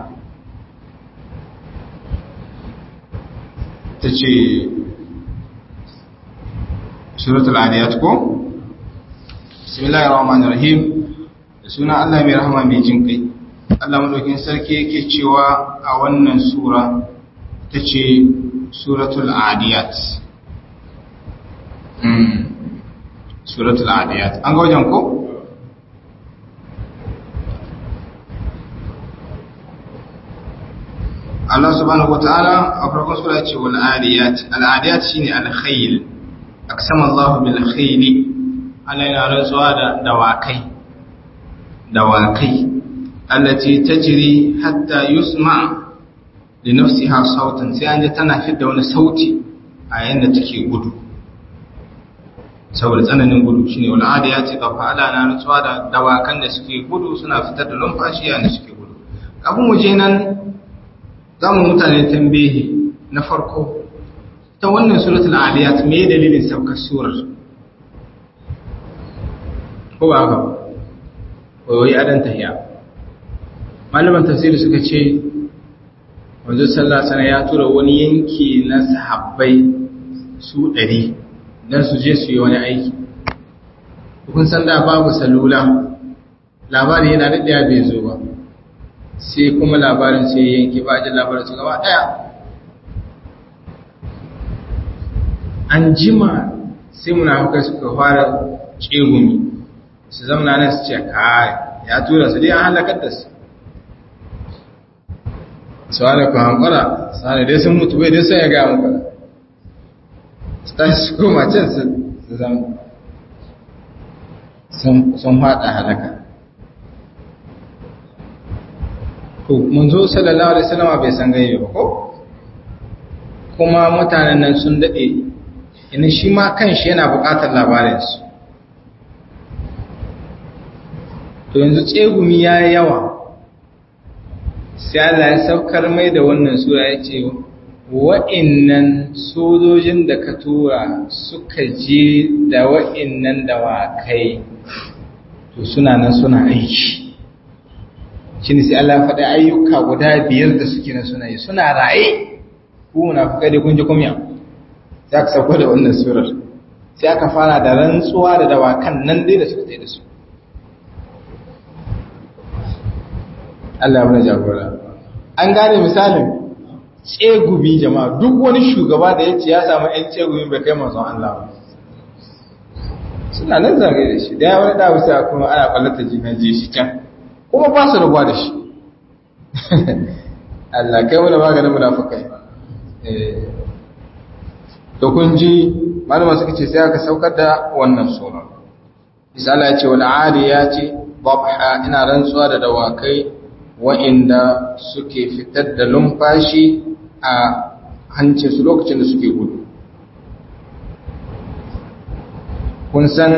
ta ce suratul adiyat ko bismillahir rahmanir rahim da suna Allah mai rahama mai jin kai Allah madaukin sarki yake cewa a wannan sura ta ce suratul adiyat suratul adiyat an ga wajen ko Allah subhanahu wataala a farkon sura ce wal adiyat al adiyat shine al khayl aksama Allah bil khayl Allah yana rantsuwa da dawakai dawakai allati tajri hatta yusma li nafsiha sautan sai an ji tana fidda wani sauti a yayin da take gudu saboda tsananin gudu shine wal adiyat ga fa'ala na rantsuwa da dawakan da suke gudu suna fitar da numfashi yayin da suke gudu kafin mu je nan za mu mutane tambihi na farko ta wannan suratul aliyat me dalilin saukar surar ko ba haka wai adan tahiya malaman tafsiri suka ce wanzu sallah sana ya tura wani yanki na sahabbai su ɗari don su je su yi wani aiki kun san da babu salula labari yana daɗaya bai zo ba sai kuma labarin sai yanki ba jin labarin su gaba daya an jima sai munafukai suka fara cegumi su zamana nan su ce kai ya tura su dai an halakar da su su hana ku hankara su hana dai sun mutu bai dai sun ya gaya muka su ta su koma can su zama sun haɗa halaka to munzo sallallahu alaihi wasallam bai san gaibe ba ko kuma mutanen nan sun dade ina shi ma kanshi yana buƙatar labarin su to yanzu tsegumi yayi yawa sai Allah ya saukar mai da wannan sura ya ce wa'innan sojojin da ka tura suka je da wa'innan dawakai to suna nan suna aiki shi ne sai Allah faɗi ayyuka guda biyar da suke na suna yi suna raye ku na fuka da kunji kumya sai aka sauko da wannan surar sai aka fara da rantsuwa da dawakan nan dai da suka tsaye da su Allah ya jagora an gane misalin tsegumi jama'a duk wani shugaba da ya ce ya samu ‘yan tsegumi bai kai manzon Allah ba suna nan zagaye da shi da ya wani dawo sai kuma ana kwallata jinan ji shi can kuma ba su rabuwa da shi Allah kai wani maganin munafukai to kun ji malama suka ce sai aka saukar da wannan sura misala ya ce wal ya ce babha ina rantsuwa da dawakai wa'inda suke fitar da lumfashi a hancin su lokacin da suke gudu kun san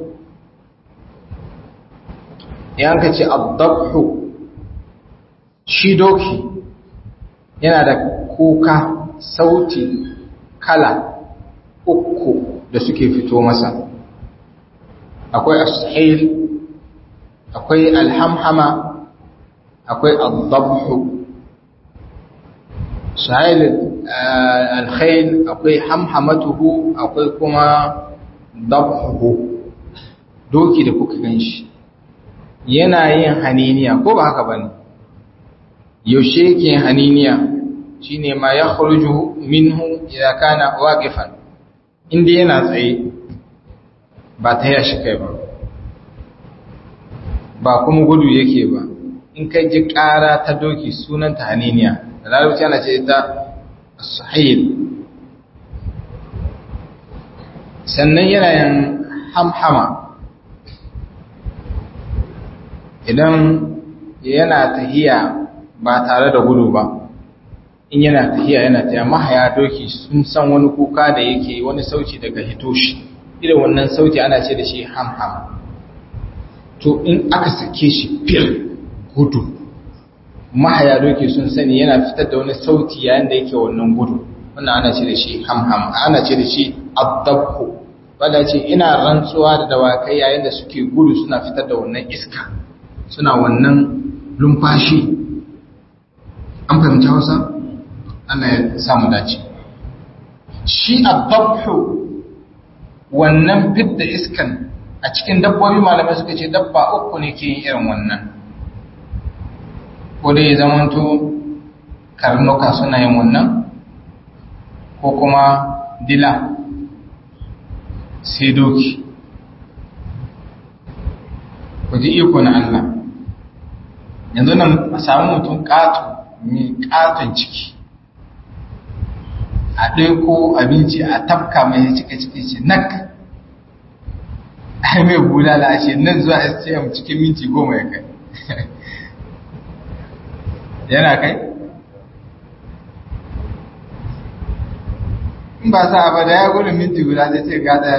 yanka ce abdabhu shi doki yana da kuka sauti kala uku da suke fito masa akwai ashil akwai alhamhama akwai abdabhu shahil alkhail akwai hamhamatuhu akwai kuma dabhu doki da kuka ganshi yana yin haniniya ko ba haka bane yaushe yake haniniya shine ma ya khuruju minhu idza kana waqifan inda yana tsaye ba ta yashi kai ba ba kuma gudu yake ba in kai ji ƙara ta doki sunanta haniniya da larabci ana ce ta sahil sannan yana yin hamhama idan yana tahiya ba tare da gudu ba in yana tahiya yana tahiya mahaya doki sun san wani kuka da yake wani sauti daga hitoshi irin wannan sauti ana ce da shi hamhama to in aka sake shi fil gudu mahaya doki sun sani yana fitar da wani sauti yayin da yake wannan gudu wannan ana ce da shi hamham ana ce da shi addabku wanda ce ina rantsuwa da dawakai yayin da suke gudu suna fitar da wannan iska suna wannan lumfashi an fahimci hausa Allah ya samu dace shi addabku wannan fidda iskan a cikin dabbobi malamai suka ce dabba uku ne ke yin irin wannan ko dai zamanto karnuka suna yin wannan ko kuma dila sai doki ku ji iko na Allah yanzu nan a samu mutum ƙato mai ƙaton ciki a ɗaiko abinci a tafka mai cika ciki ce nak ai mai bulala a ce nan zuwa stm cikin minti goma ya kai yana kai in ba sa ba da ya gudun minti guda zai ce gada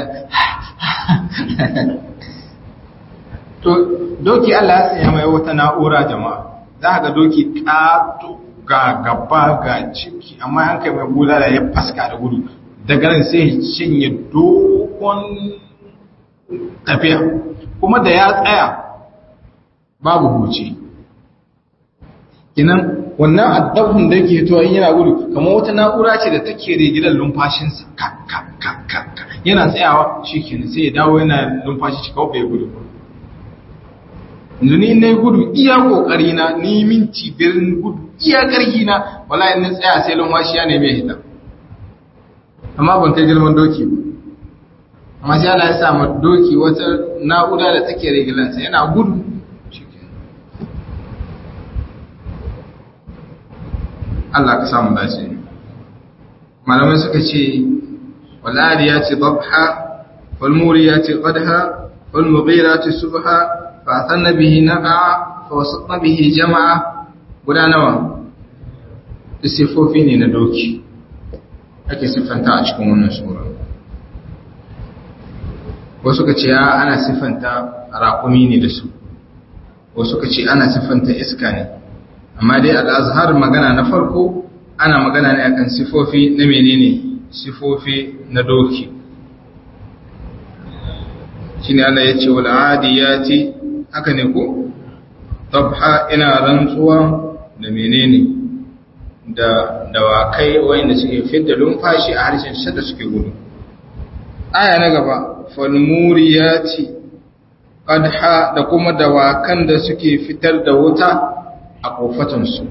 to doki Allah ya sanya mai wata na'ura jama'a za ga doki ƙato ga gaba ga ciki amma an kai mai bulala ya faska da gudu daga nan sai cinye dogon tafiya kuma da ya tsaya babu huce kinan wannan addabun da yake to in yana gudu kamar wata na'ura ce da take rigidan lumfashinsa ka ka ka ka yana tsayawa shikenan sai ya dawo yana lumfashi shi kawai bai gudu yanzu ni na gudu iya kokari na ni minti birin gudu iya karhi na wallahi na tsaya sai lumfashi ya neme hita amma ban kai girman doki ba amma sai Allah ya sa ma doki wata na'ura da take rigilansa yana gudu Allah ka samu dace malamai suka ce wal'adiyati dabha walmuriyati qadha walmughirati subha fa atanna bihi naqa fa wasatna bihi jama'a guda nawa sifofi ne na doki ake siffanta a cikin wannan sura wasu ka ce ana siffanta raƙumi ne da su wasu ka ce ana siffanta iska ne amma dai al'azhar magana na farko ana magana ne akan sifofi na menene sifofi na doki shine Allah ya ce wal adiyati haka ne ko tabha ina rantsuwa da menene da dawakai wanda suke fidda lumfashi a harshen shadda suke gudu aya na gaba fal muriyati qadha da kuma dawakan da suke fitar da wuta a kofatansu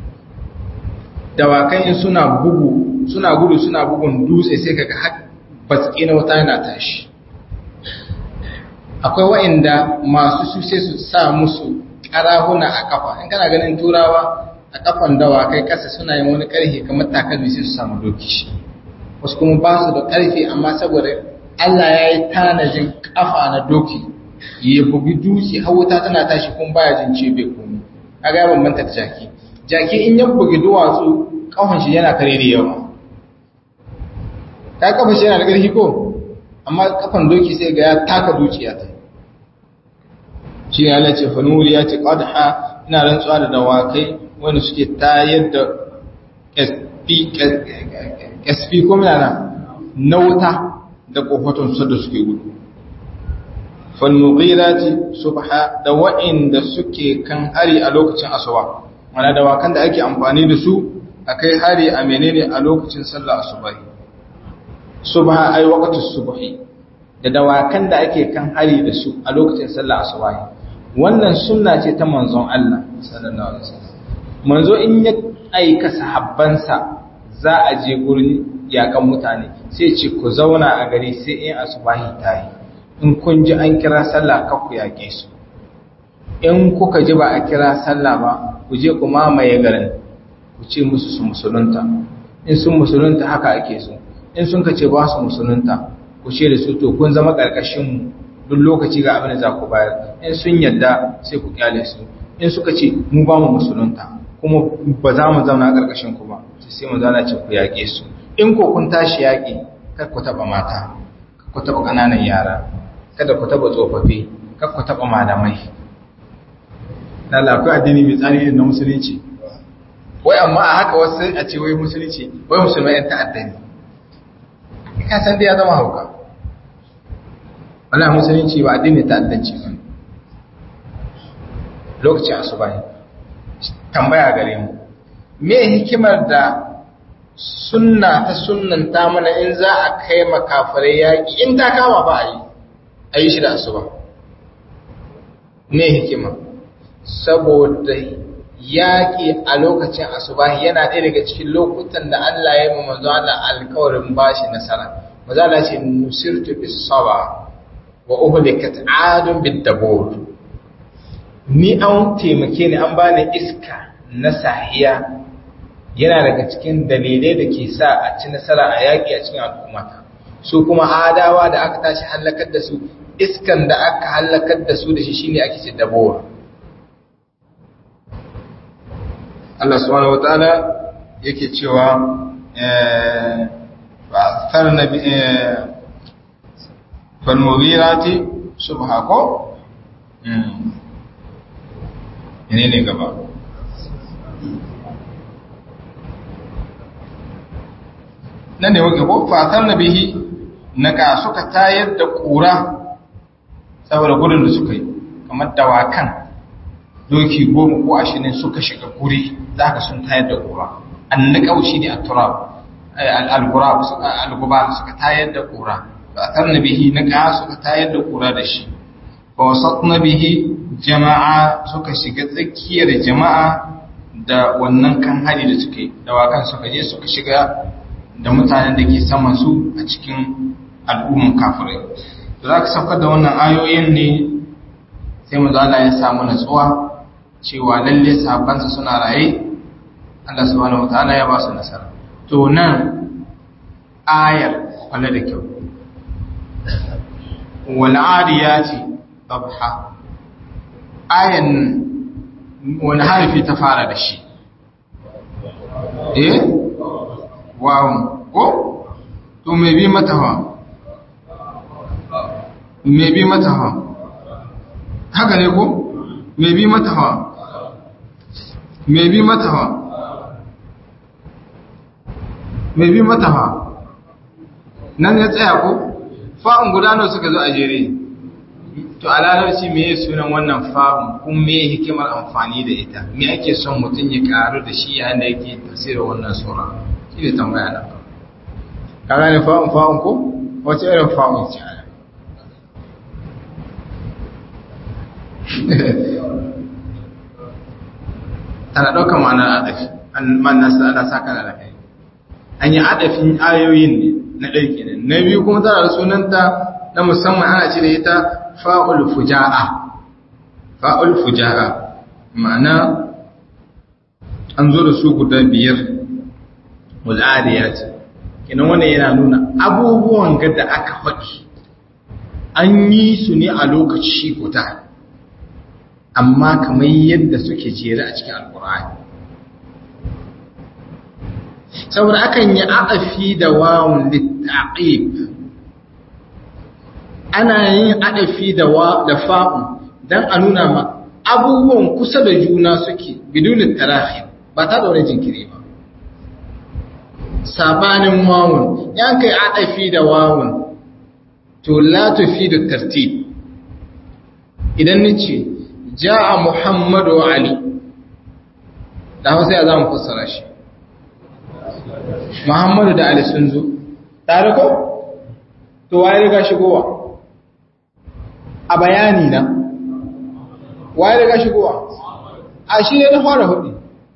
dawakan suna bugu suna gudu suna bugun dutse sai kaga har batsi na wata yana tashi akwai wa'inda masu su sai su sa musu karahuna a kafa in kana ganin turawa a kafan dawakai kasa suna yin wani karfe kamar takalmi sai su samu doki shi wasu kuma ba su da karfe amma saboda Allah ya yi tanajin kafa na doki ya bugi dutse har wuta tana tashi kuma baya jin ce bai komi kaga ya bambanta da jaki jaki in ya bugi duwatsu kafan shi yana kare da yawa ka kafan shi yana da ƙarfi ko amma kafan doki sai ga ya taka dukiya ta shi ne Allah ce fanuri ya ce qadha ina rantsuwa da dawakai wanda suke tayar da SP ko mina na wuta da kofatun su da suke gudu falmughirati subha da wa'inda suke kan hari a lokacin asuba mana dawakan da ake amfani da su akai hari a menene a lokacin sallar asubahi subha ai waqtus subhi da dawakan da ake kan hari da su a lokacin sallar asubahi wannan sunna ce ta manzon Allah sallallahu alaihi wasallam manzo in ya aika sahabbansa za a je gurin yakan mutane sai ce ku zauna a gari sai in asubahi ta yi in kun ji an kira sallah ka ku yaƙe su in kuka ji ba a kira sallah ba ku je ku mamaye garin ku ce musu su musulunta in sun musulunta haka ake so in sun ka ce ba su musulunta ku ku ce da su to kun zama karkashin mu duk lokaci ga abin da za ku bayar in sun yadda sai ku kyale su in suka ce mu ba mu musulunta kuma ba za mu zauna karkashin ku ba sai mu zana ce ku yaƙe su in ko kun tashi yaƙi kar ku taɓa mata kar ku taɓa ƙananan yara kada ku taɓa tsofaffi kar ku taɓa malamai lalla akwai addini mai tsari irin na musulunci wai amma a haka wasu a ce wai musulunci wai musulmai yan ta'adda ne ka san dai ya zama hauka wala musulunci ba addini ta'addanci ba lokacin asuba ne tambaya gare mu me hikimar da sunna ta sunnanta mana in za a kai makafarai yaƙi in ta kama ba a yi a yi shi da asuba me hikima saboda yaƙi a lokacin asuba yana ɗaya daga cikin lokutan da Allah ya yi manzo Allah alkawarin bashi nasara manzo Allah ce nusirtu bis saba wa uhlikat adun bid dabur ni an taimake ni an bani iska na sahiya yana daga cikin dalilai da ke sa a ci nasara a yaƙi a cikin al'ummata su kuma adawa da aka tashi hallakar da su iskan da aka hallakar da su da shi shine ake ce dabowa Allah subhanahu wataala yake cewa ba sarna bi fal mughirati subha ko ne ne gaba nan ne wake ko fatar na bihi na ga suka tayar da ƙura saboda gudun da suka yi kamar dawakan doki goma ko ashirin suka shiga guri za ka sun tayar da ƙura an na ƙaushi ne a turab al-gubab suka tayar da ƙura fatar na bihi na ga suka tayar da ƙura da shi ba wasat na bihi jama'a suka shiga tsakiyar jama'a da wannan kan hari da suka yi dawakan suka je suka shiga da mutanen da ke saman su a cikin al'umman kafirai da za ka saukar da wannan ayoyin ne sai mu zala ya samu natsuwa cewa lalle sabansa suna raye Allah subhanahu wataala ya ba su nasara to nan ayar kwallo da kyau wal adiyati dabha ayan wani harafi ta fara da shi eh wawun ko to me bi mata ha me bi mata ha haka ne ko me bi mata ha me bi mata ha me bi mata ha nan ya tsaya ko fa'un gudanar suka zo a jere to a larabci me ya sunan wannan fa'un kun me hikimar amfani da ita me ake son mutum ya karu da shi yayin da yake tafsirin wannan sura shi ne tambaya na ka gane fa'un fa'un ko wace irin fa'un ce ana tana ɗaukar ma'anar adafi ma'anar sa ana sa kana da kai an yi adafin ayoyin ne na ɗaya kenan na biyu kuma tana da sunanta na musamman ana ce da ita fa'ul fuja'a fa'ul fuja'a ma'ana an zo da su guda biyar wal'adiyat kenan wannan yana nuna abubuwan ga da aka faɗi an yi su ne a lokaci guda amma kamar yadda suke jere a cikin alkur'ani saboda akan yi adafi da wawun littaqib ana yin adafi da wa da fa'un dan a nuna ma abubuwan kusa da juna suke bidun tarahi ba ta da wani jinkiri ba sabanin wawun yan kai adafi da wawun to la tufidu tartib idan nace jaa muhammadu ali da hausa ya zamu fassara shi muhammadu da ali sun zo tare ko to waye riga shigowa a bayani na waye riga shigowa a shi ne na fara hudu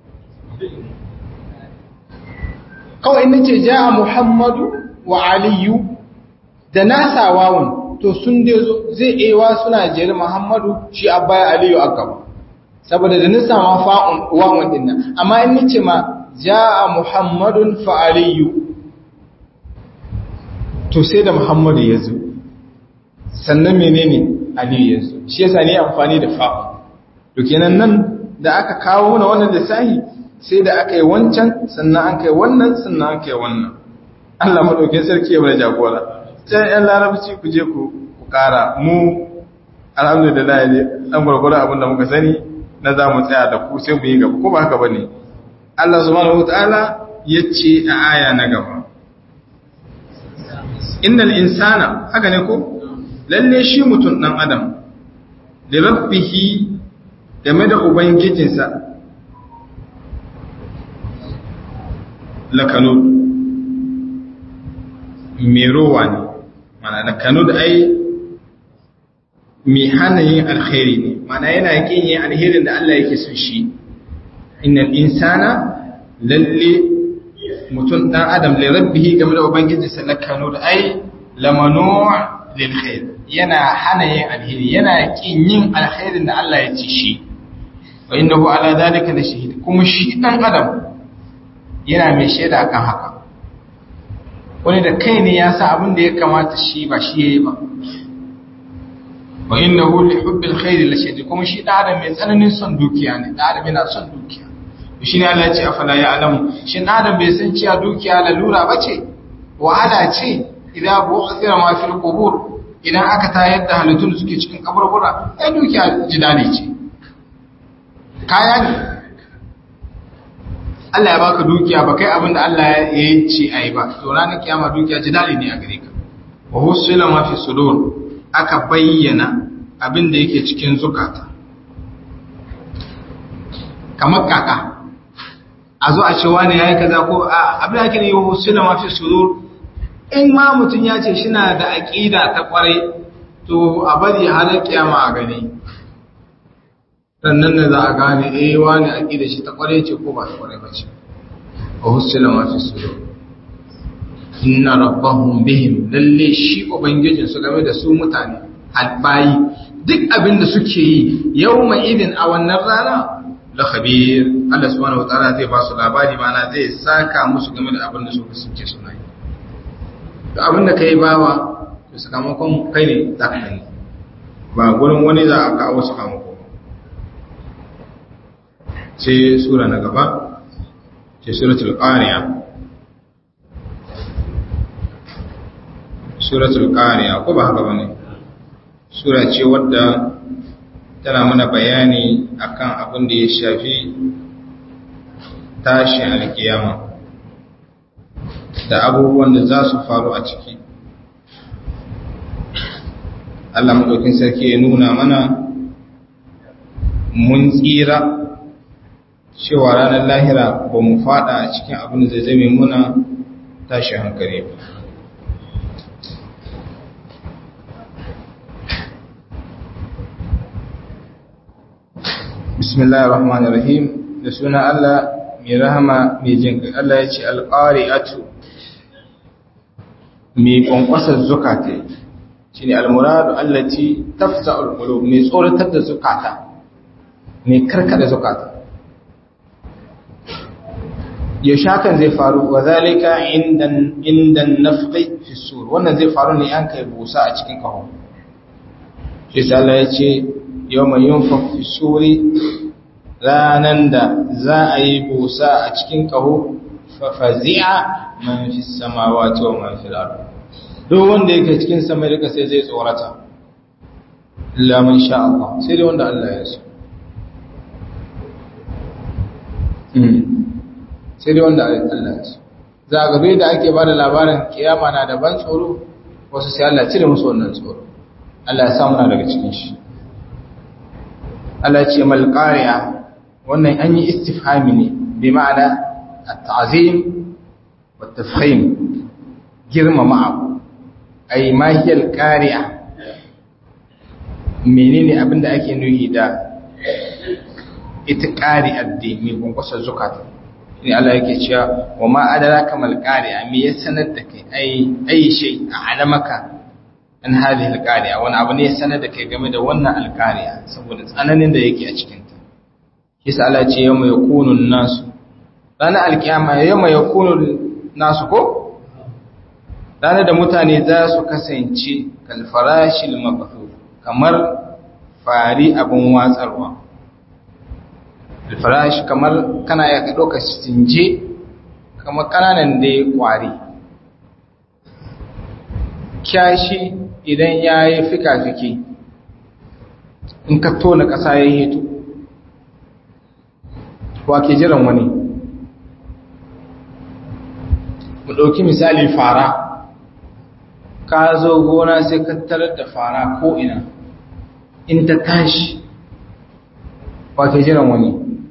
kawai na ce ja muhammadu wa aliyu da nasa wawun to sun dai zo zai ewa suna jere muhammadu shi a baya aliyu a gaba saboda da nisa ma fa'un wawun din nan amma in nace ma ja muhammadun fa aliyu to sai da muhammadu ya zo sannan menene aliyu ya zo shi yasa ne amfani da fa'u to kenan nan da aka kawo mana wannan lissahi sai da aka yi wancan sannan an kai wannan sannan an kai wannan Allah madauke sarki ya bada jagora sai yan larabci ku je ku ku kara mu alhamdulillah ne dan gurgura abin da muka sani na za mu tsaya da ku sai mu yi gaba ko ba haka bane Allah subhanahu wataala yace a aya na gaba innal insana haka ne ko lalle shi mutum dan adam li rabbihi game da ubangijinsa lakanud mai rowa ne mana lakanud ai mai hana yin alkhairi ne mana yana yakin yin alherin da Allah yake son shi innal insana lalle mutum dan adam li rabbihi game da ubangijinsa lakanud ai lamanu lil khair yana hana yin alheri yana kin yin alkhairin da Allah ya ci shi wa innahu ala zalika la shahid kuma shi dan adam yana mai shaida akan haka wani da kai ne ya sa abin da ya kamata shi ba shi yayi ba wa innahu li hubbil khair la shadid kuma shi da adam mai tsananin son dukiya ne da adam yana son dukiya shi ne Allah ya ce afala ya alamu shi da adam bai san cewa dukiya lalura bace wahala ce idan bu'thira ma fil qubur idan aka tayar da halittun da suke cikin kaburbura ai dukiya jidali ce kaya ne Allah ya baka dukiya ba kai abinda Allah ya yi ce ai ba to ranar kiyama dukiya jidali ne a gare ka wa husila ma fi sudur aka bayyana abin da yake cikin zukata kamar kaka a zo a ce wani yayi kaza ko abin da ake ne husila ma fi sudur in ma mutum ya ce shina da aqida ta kwarai to a bari har kiyama a gani sannan da za a gane eh wani aqida shi ta kware ce ko ba ta kware ba ce wa husila ma fi sudur inna rabbahum bihim lalle shi ubangijin su game da su mutane albayi duk abin da suke yi yawma idin a wannan rana la khabir Allah subhanahu wataala zai ba su labari mana zai saka musu game da abin da suka suke suna yi da abin da kai bawa to sakamakon kai ne za ka gani ba gurin wani za a kawo sakamako sai sura na gaba sai suratul qariya suratul qariya ko ba haka bane sura ce wadda tana mana bayani akan abin da ya shafi tashin alkiyama da abubuwan da za su faru a ciki Allah madaukin sarki ya nuna mana mun tsira cewa ranar lahira ba mu fada a cikin abin da zai zame muna tashi hankali ba bismillahir rahmanir rahim da suna Allah mai rahama mai jin Allah ya ce alqari'atu mai kwankwasar zukata shine almuradu allati tafsa'ul qulub mai tsoratar da zukata mai karkada zukata ya shakan zai faru wa zalika indan indan nafqi fi sur wannan zai faru ne an kai busa a cikin kaho shi sai Allah ya ce yawma yunfaq fi suri ranan da za a yi busa a cikin kaho fa fazi'a man fi samawati wa man fil ard duk wanda yake cikin sama da sai zai tsorata illa man sha Allah sai dai wanda Allah ya so sai dai wanda Allah ya so za ga bai da ake bada labarin kiyama na da ban tsoro wasu sai Allah cire musu wannan tsoro Allah ya samu na daga cikin shi Allah ce mal qari'a wannan an yi istifhami ne bi ma'ana at-ta'zim wa tafhim girmama abu ai ma hiya al-qari'a menene abinda ake nuhi da ita qari'ar da mai gungusa zakata ne Allah yake cewa wa ma adraka mal qari'a me ya sanar da kai ai ai shay a'lamaka an hadhihi al qari'a wani abu ne ya sanar da kai game da wannan al qari'a saboda tsananin da yake a cikin ta kisa Allah ce yawma yakunu nasu ranar alkiyama yawma yakunu nasu ko ranar da mutane za su kasance kalfarashil mabathur kamar fari abin watsarwa alfarash kamar kana ya ɗauka sinje kamar ƙananan da ya ƙwari kyashi idan ya yi fika-fiki in ka tona ƙasa ya yi hito wa ke jiran wani mu ɗauki misali fara ka zo gona sai ka tarar da fara ko ina in ta tashi ba ke jiran wani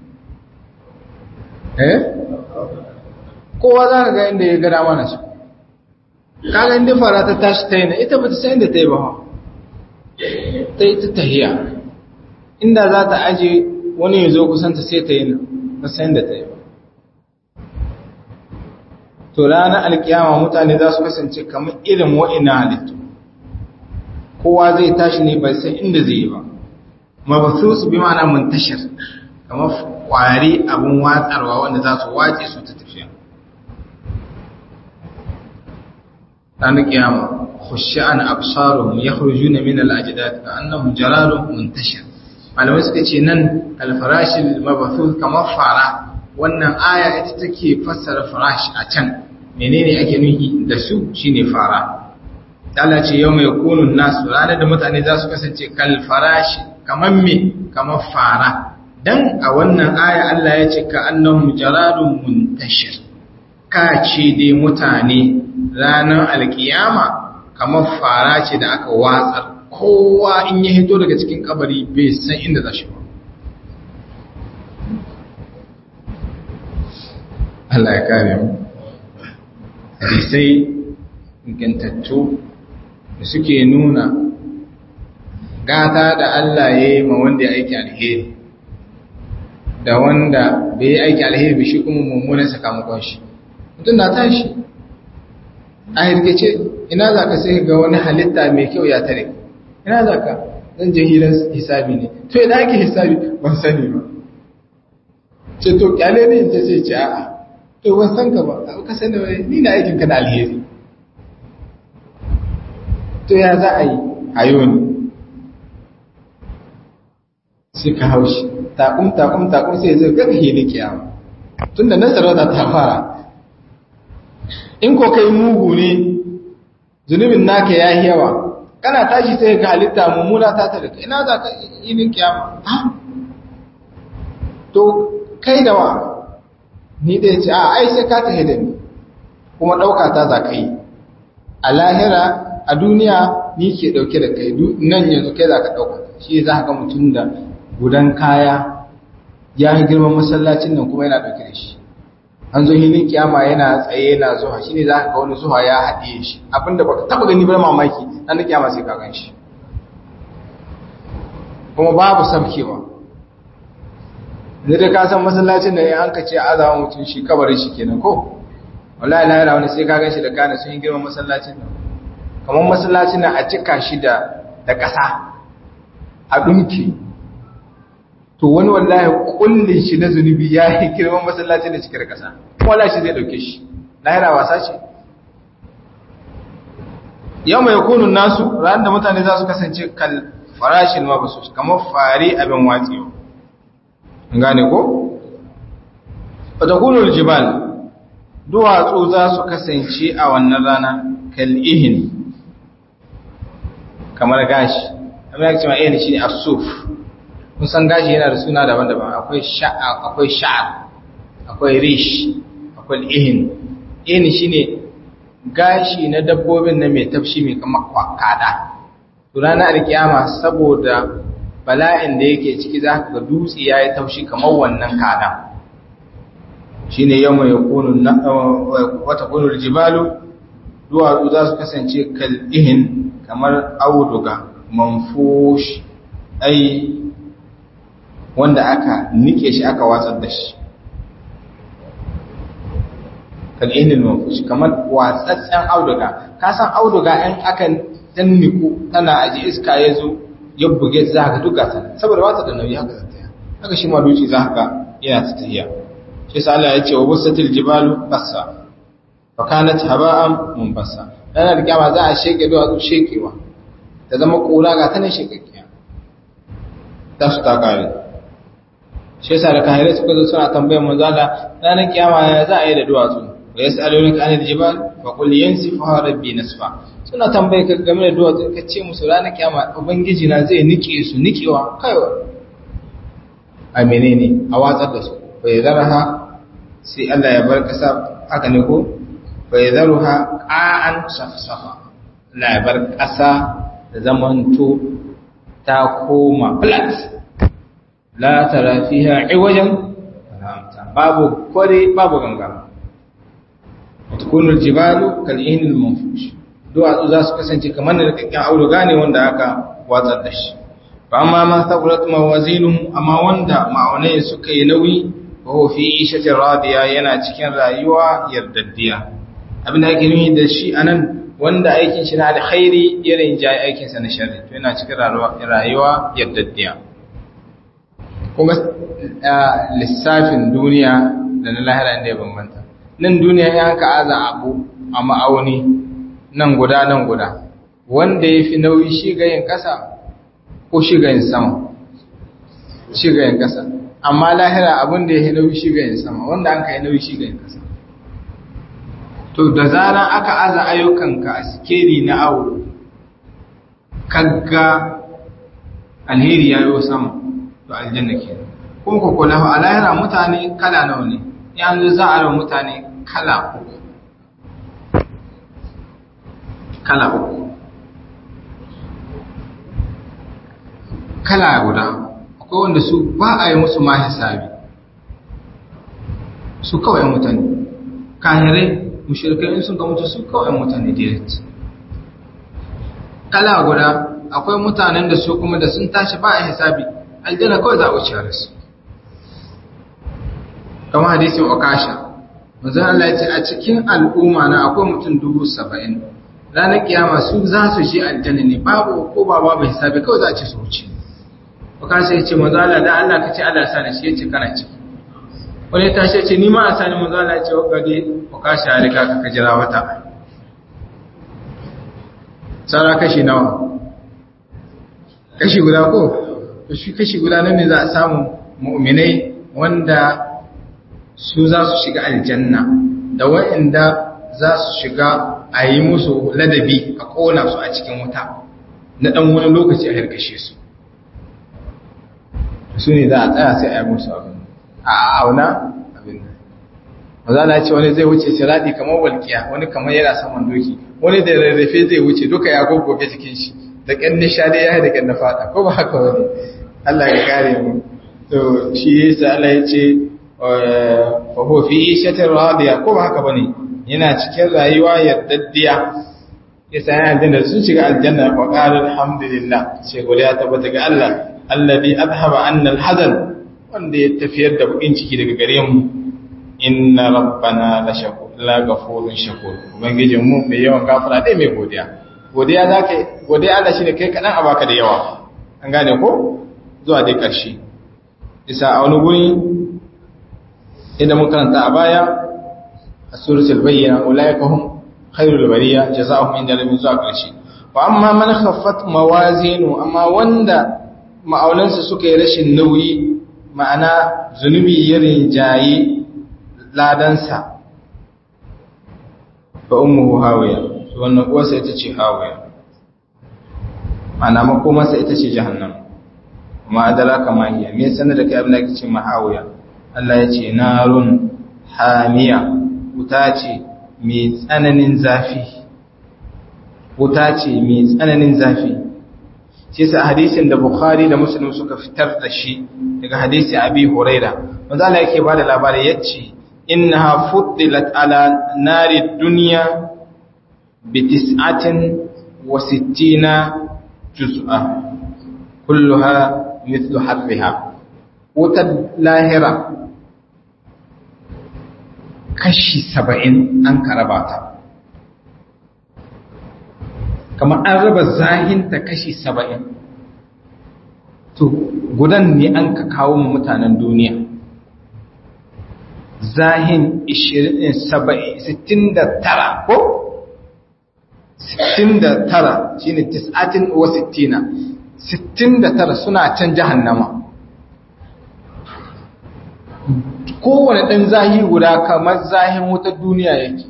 eh kowa za ka ga inda ya gada mana su kaga inda fara ta tashi ta yi na ita ba ta san inda ta yi ba ta yi ta tahiya inda za ta aje wani ya zo kusanta sai ta yi na ba san inda ta yi ba to ranar alkiyama mutane za su kasance kamar irin wa'ina halittu kowa zai tashi ne bai san inda zai yi ba mabathusu bi ma'ana muntashir kamar kwari abun watsarwa wanda za su wace su ta tafiya ranar kiyama khushan absaruhum yakhrujuna min al-ajdad ka'annahum jaradun muntashir malamai suka ce nan al-farashil mabathuth kamar fara wannan aya ita take fassara farash a can menene ake nufi da su shine fara Allah ce yau mai kunun nasu ranar da mutane za su kasance kal farashi kamar me kamar fara dan a wannan aya Allah ya ce ka annahum jaradun muntashir ka ce dai mutane ranar alkiyama kamar fara ce da aka watsar kowa in ya hito daga cikin kabari bai san inda za shi ba Allah ya kare mu hadisai ingantattu da suke nuna gata da Allah ya yi ma wanda ya aiki alheri da wanda bai yi aiki alheri ba shi kuma mummunan sakamakon shi mutum na tashi a hirgace ina za ka sai ga wani halitta mai kyau ya tare ina za ka zan je hirar hisabi ne to ina ake hisabi ban sani ba ce to kyale ne ta ce ce a'a to ban san ka ba ka sani wani ni na aikin ka na alheri to ya za a yi hayo ne sai ka haushi takum takum takum sai zai ga hili kiyama tunda nan sarauta ta fara in ko kai mugu ne zunubin naka ya yi yawa kana tashi sai ga halitta mummuna ta tare ka ina za ka yi kiyama ha to kai da wa ni da ce a ai sai ka tahe da ni kuma ɗauka ta za ka yi a lahira a duniya ni ke ɗauke da kai nan yanzu kai za ka ɗauka shi za ka mutum da gudan kaya ya yi girman masallacin nan kuma yana ɗauke da shi an zo hilin kiyama yana tsaye yana zuwa shi ne za ka ga wani zuwa ya haɗe shi abinda ba ka taɓa gani bar mamaki an da kiyama sai ka gan shi kuma babu sabkewa da ka san masallacin da ya an ka ce azama mutum shi kabarin shi kenan ko wallahi la ilaha wani sai ka ganshi da kana sun yi girman masallacin nan kamar masallacin nan a cika shi da da ƙasa a dunki to wani wallahi kullin shi na zunubi ya yi girman masallacin da cike da ƙasa wallahi shi zai dauke shi lahira wasa ce yau mai kunun nasu ran da mutane za su kasance kal farashin mabasus kamar fari abin watsewa gane ko? fatakunul jibal duwatsu za su kasance a wannan rana kal'ihin kamar gashi amma ya cewa ihin shi ne asuf kun san gashi yana da suna daban-daban akwai akwai sha'ar akwai rish akwai ihin ihin shi ne gashi na dabbobin na mai tafshi mai kama kada ranar alkiyama saboda bala'in da yake ciki za ka ga dutse ya yi taushi kamar wannan kada shi ne yamma ya kunu wata kunul jibalu duwatsu za su kasance kal'ihin kamar auduga manfush ai wanda aka nike shi aka watsar da shi kal'ihin manfush kamar watsatsen auduga ka san auduga in aka tanniku tana aji iska ya zo ya buge za ka duka ta saboda wata da nauyi haka zata haka shi ma duci za ka yana ta tahiya shi sa Allah ya ce wa busatil jibalu bassa fa kanat haba'an munbasa ranar kiyama za a sheke duwatsu shekewa ta zama kura ga tana shekakkiya ta su ta kare shi yasa da kahirai suka zo suna tambayar manzo Allah ranar kiyama ya za a yi da duwatsu wa yas'alunaka anil jibal fa qul yansifuha rabbi nasfa suna tambaye ka game da duwatsu ka ce musu ranar kiyama ubangiji na zai nike su nikewa kaiwa a menene a watsar da su bai zarha sai Allah ya bar kasa haka ne ko bai zarha qa'an safsafa Allah ya bar kasa da zamanto ta koma flat la tara fiha iwajan babu kware babu ganga tukunul jibalu kal ihnil manfush duwatsu za su kasance kamar da rikakken auduga ne wanda aka watsar da shi ba amma ma thaqulat mawazinuhu amma wanda ma'aunai suka yi nauyi fa huwa fi ishatin radiya yana cikin rayuwa yardaddiya abin da ake nuni da shi anan wanda aikin shi na alkhairi irin jayi aikin sa na sharri to yana cikin rayuwa yardaddiya kuma lissafin duniya da na lahira inda ya bambanta nan duniya ya ka aza abu a ma'auni nan guda nan guda wanda ya fi nauyi shi ga yin ƙasa ko shi ga yin sama shi ga yin ƙasa amma lahira abin da ya fi nauyi shi ga yin sama wanda an ka yi nauyi shi ga yin ƙasa to da zaran aka aza ayyukanka a sikeri na awo kagga alheri ya yi sama to aljanna ke kuma ku kula a lahira mutane kala nawa ne yanzu za a rawa mutane kala uku kala uku kala guda akwai wanda su ba a yi musu ma hisabi su kawai mutane kahirai mushrikai in sun ga mutu su kawai mutane direct kala guda akwai mutanen da su kuma da sun tashi ba a hisabi aljanna kawai za a wuce da su kama hadisin okasha manzon Allah ya ce a cikin al'umma na akwai mutum dubu saba'in ranar kiyama su za su je aljanna ne babu ko ba babu hisabi kawai za a ce su wuce okasha ya ce manzon Allah da Allah ka ce Allah sa da shi ya ce kana ciki wani ya tashi ya ce ni ma a sani manzon Allah ya ce wa gade okasha ya riga ka jira wata sara kashi nawa kashi guda ko to shi kashi guda nan ne za a samu mu'minai wanda su za su shiga aljanna da wa'inda za su shiga a yi musu ladabi a kona su a cikin wuta na ɗan wani lokaci a harkashe su su ne za a tsaya sai a yi musu abin a auna abin maza na ce wani zai wuce siradi kamar walƙiya wani kamar yana saman doki wani da rarrafe zai wuce duka ya goggoge jikin shi da ƙyan nishadi ya yi da ƙyan na fata ko ba haka wani Allah ya kare mu to shi yasa Allah ya ce fa huwa fi ishatin radiya ko ba haka bane yana cikin rayuwa yaddaddiya yasa ya aljanna sun shiga aljanna wa qala alhamdulillah sai godiya tabbata ga Allah alladhi adhhaba anna alhazan wanda ya tafiyar da bukin ciki daga gare mu inna rabbana la shakur la ghafurun shakur ubangijin mu mai yawan gafara dai mai godiya godiya zaka godiya Allah shine kai kadan a baka da yawa an gane ko zuwa dai ƙarshe isa a wani guri inda mun karanta a baya a suratul bayyana ulaika hum khairul bariya jazaohum inda rabbihim zuwa ƙarshe wa amma man khaffat mawazinu amma wanda ma'aunansa suka yi rashin nauyi ma'ana zunubi ya rinjayi ladansa fa ummuhu hawiya wannan uwarsa ita ce hawiya ma'ana makomarsa ita ce jahannam ma adraka ma hiya me sanar da kai abin da ake ce mahawiya Allah ya ce narun hamiya wuta ce mai tsananin zafi wuta ce mai tsananin zafi shi sa hadisin da Bukhari da Muslim suka fitar da shi daga hadisi Abi Huraira wanda Allah yake bada labari yace innaha fuddilat ala nari dunya bi tis'atin wa sittina juz'a kulluha mithlu harriha wutar lahira kashi saba'in an karaba ta kamar an raba zahinta kashi saba'in to gudan ne an ka kawo mu mutanen duniya zahin 69 ko 69 shine tis'atin wa sittina 69 suna can jahannama kowane ɗan zahi guda kamar zahin wutar duniya yake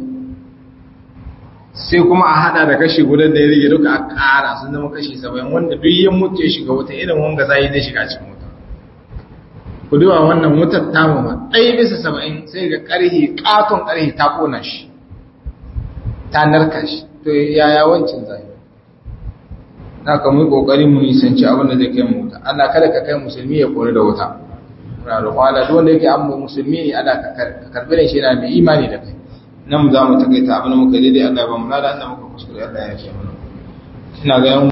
sai kuma a hada da kashi guda da ya rage duka a ƙara sun zama kashi saba'in wanda duk yin mutu ya shiga wuta irin wanga zahi zai shiga cikin wuta ku duba wannan wutar tamu ma ɗaya bisa saba'in sai ga ƙarhi ƙaton ƙarhi ta ƙona shi ta narka shi to yaya wancan zahi na ka mu kokari mu nisanci abin da zai kai mu wuta Allah kada ka kai musulmi ya kore da wuta muna roƙon Allah duk wanda yake amma musulmi ne Allah ka karbi da shi yana mai imani da kai nan za mu takaita abin da muka daidai Allah ya ba mu lada Allah muka kuskure Allah ya ce mana ina ga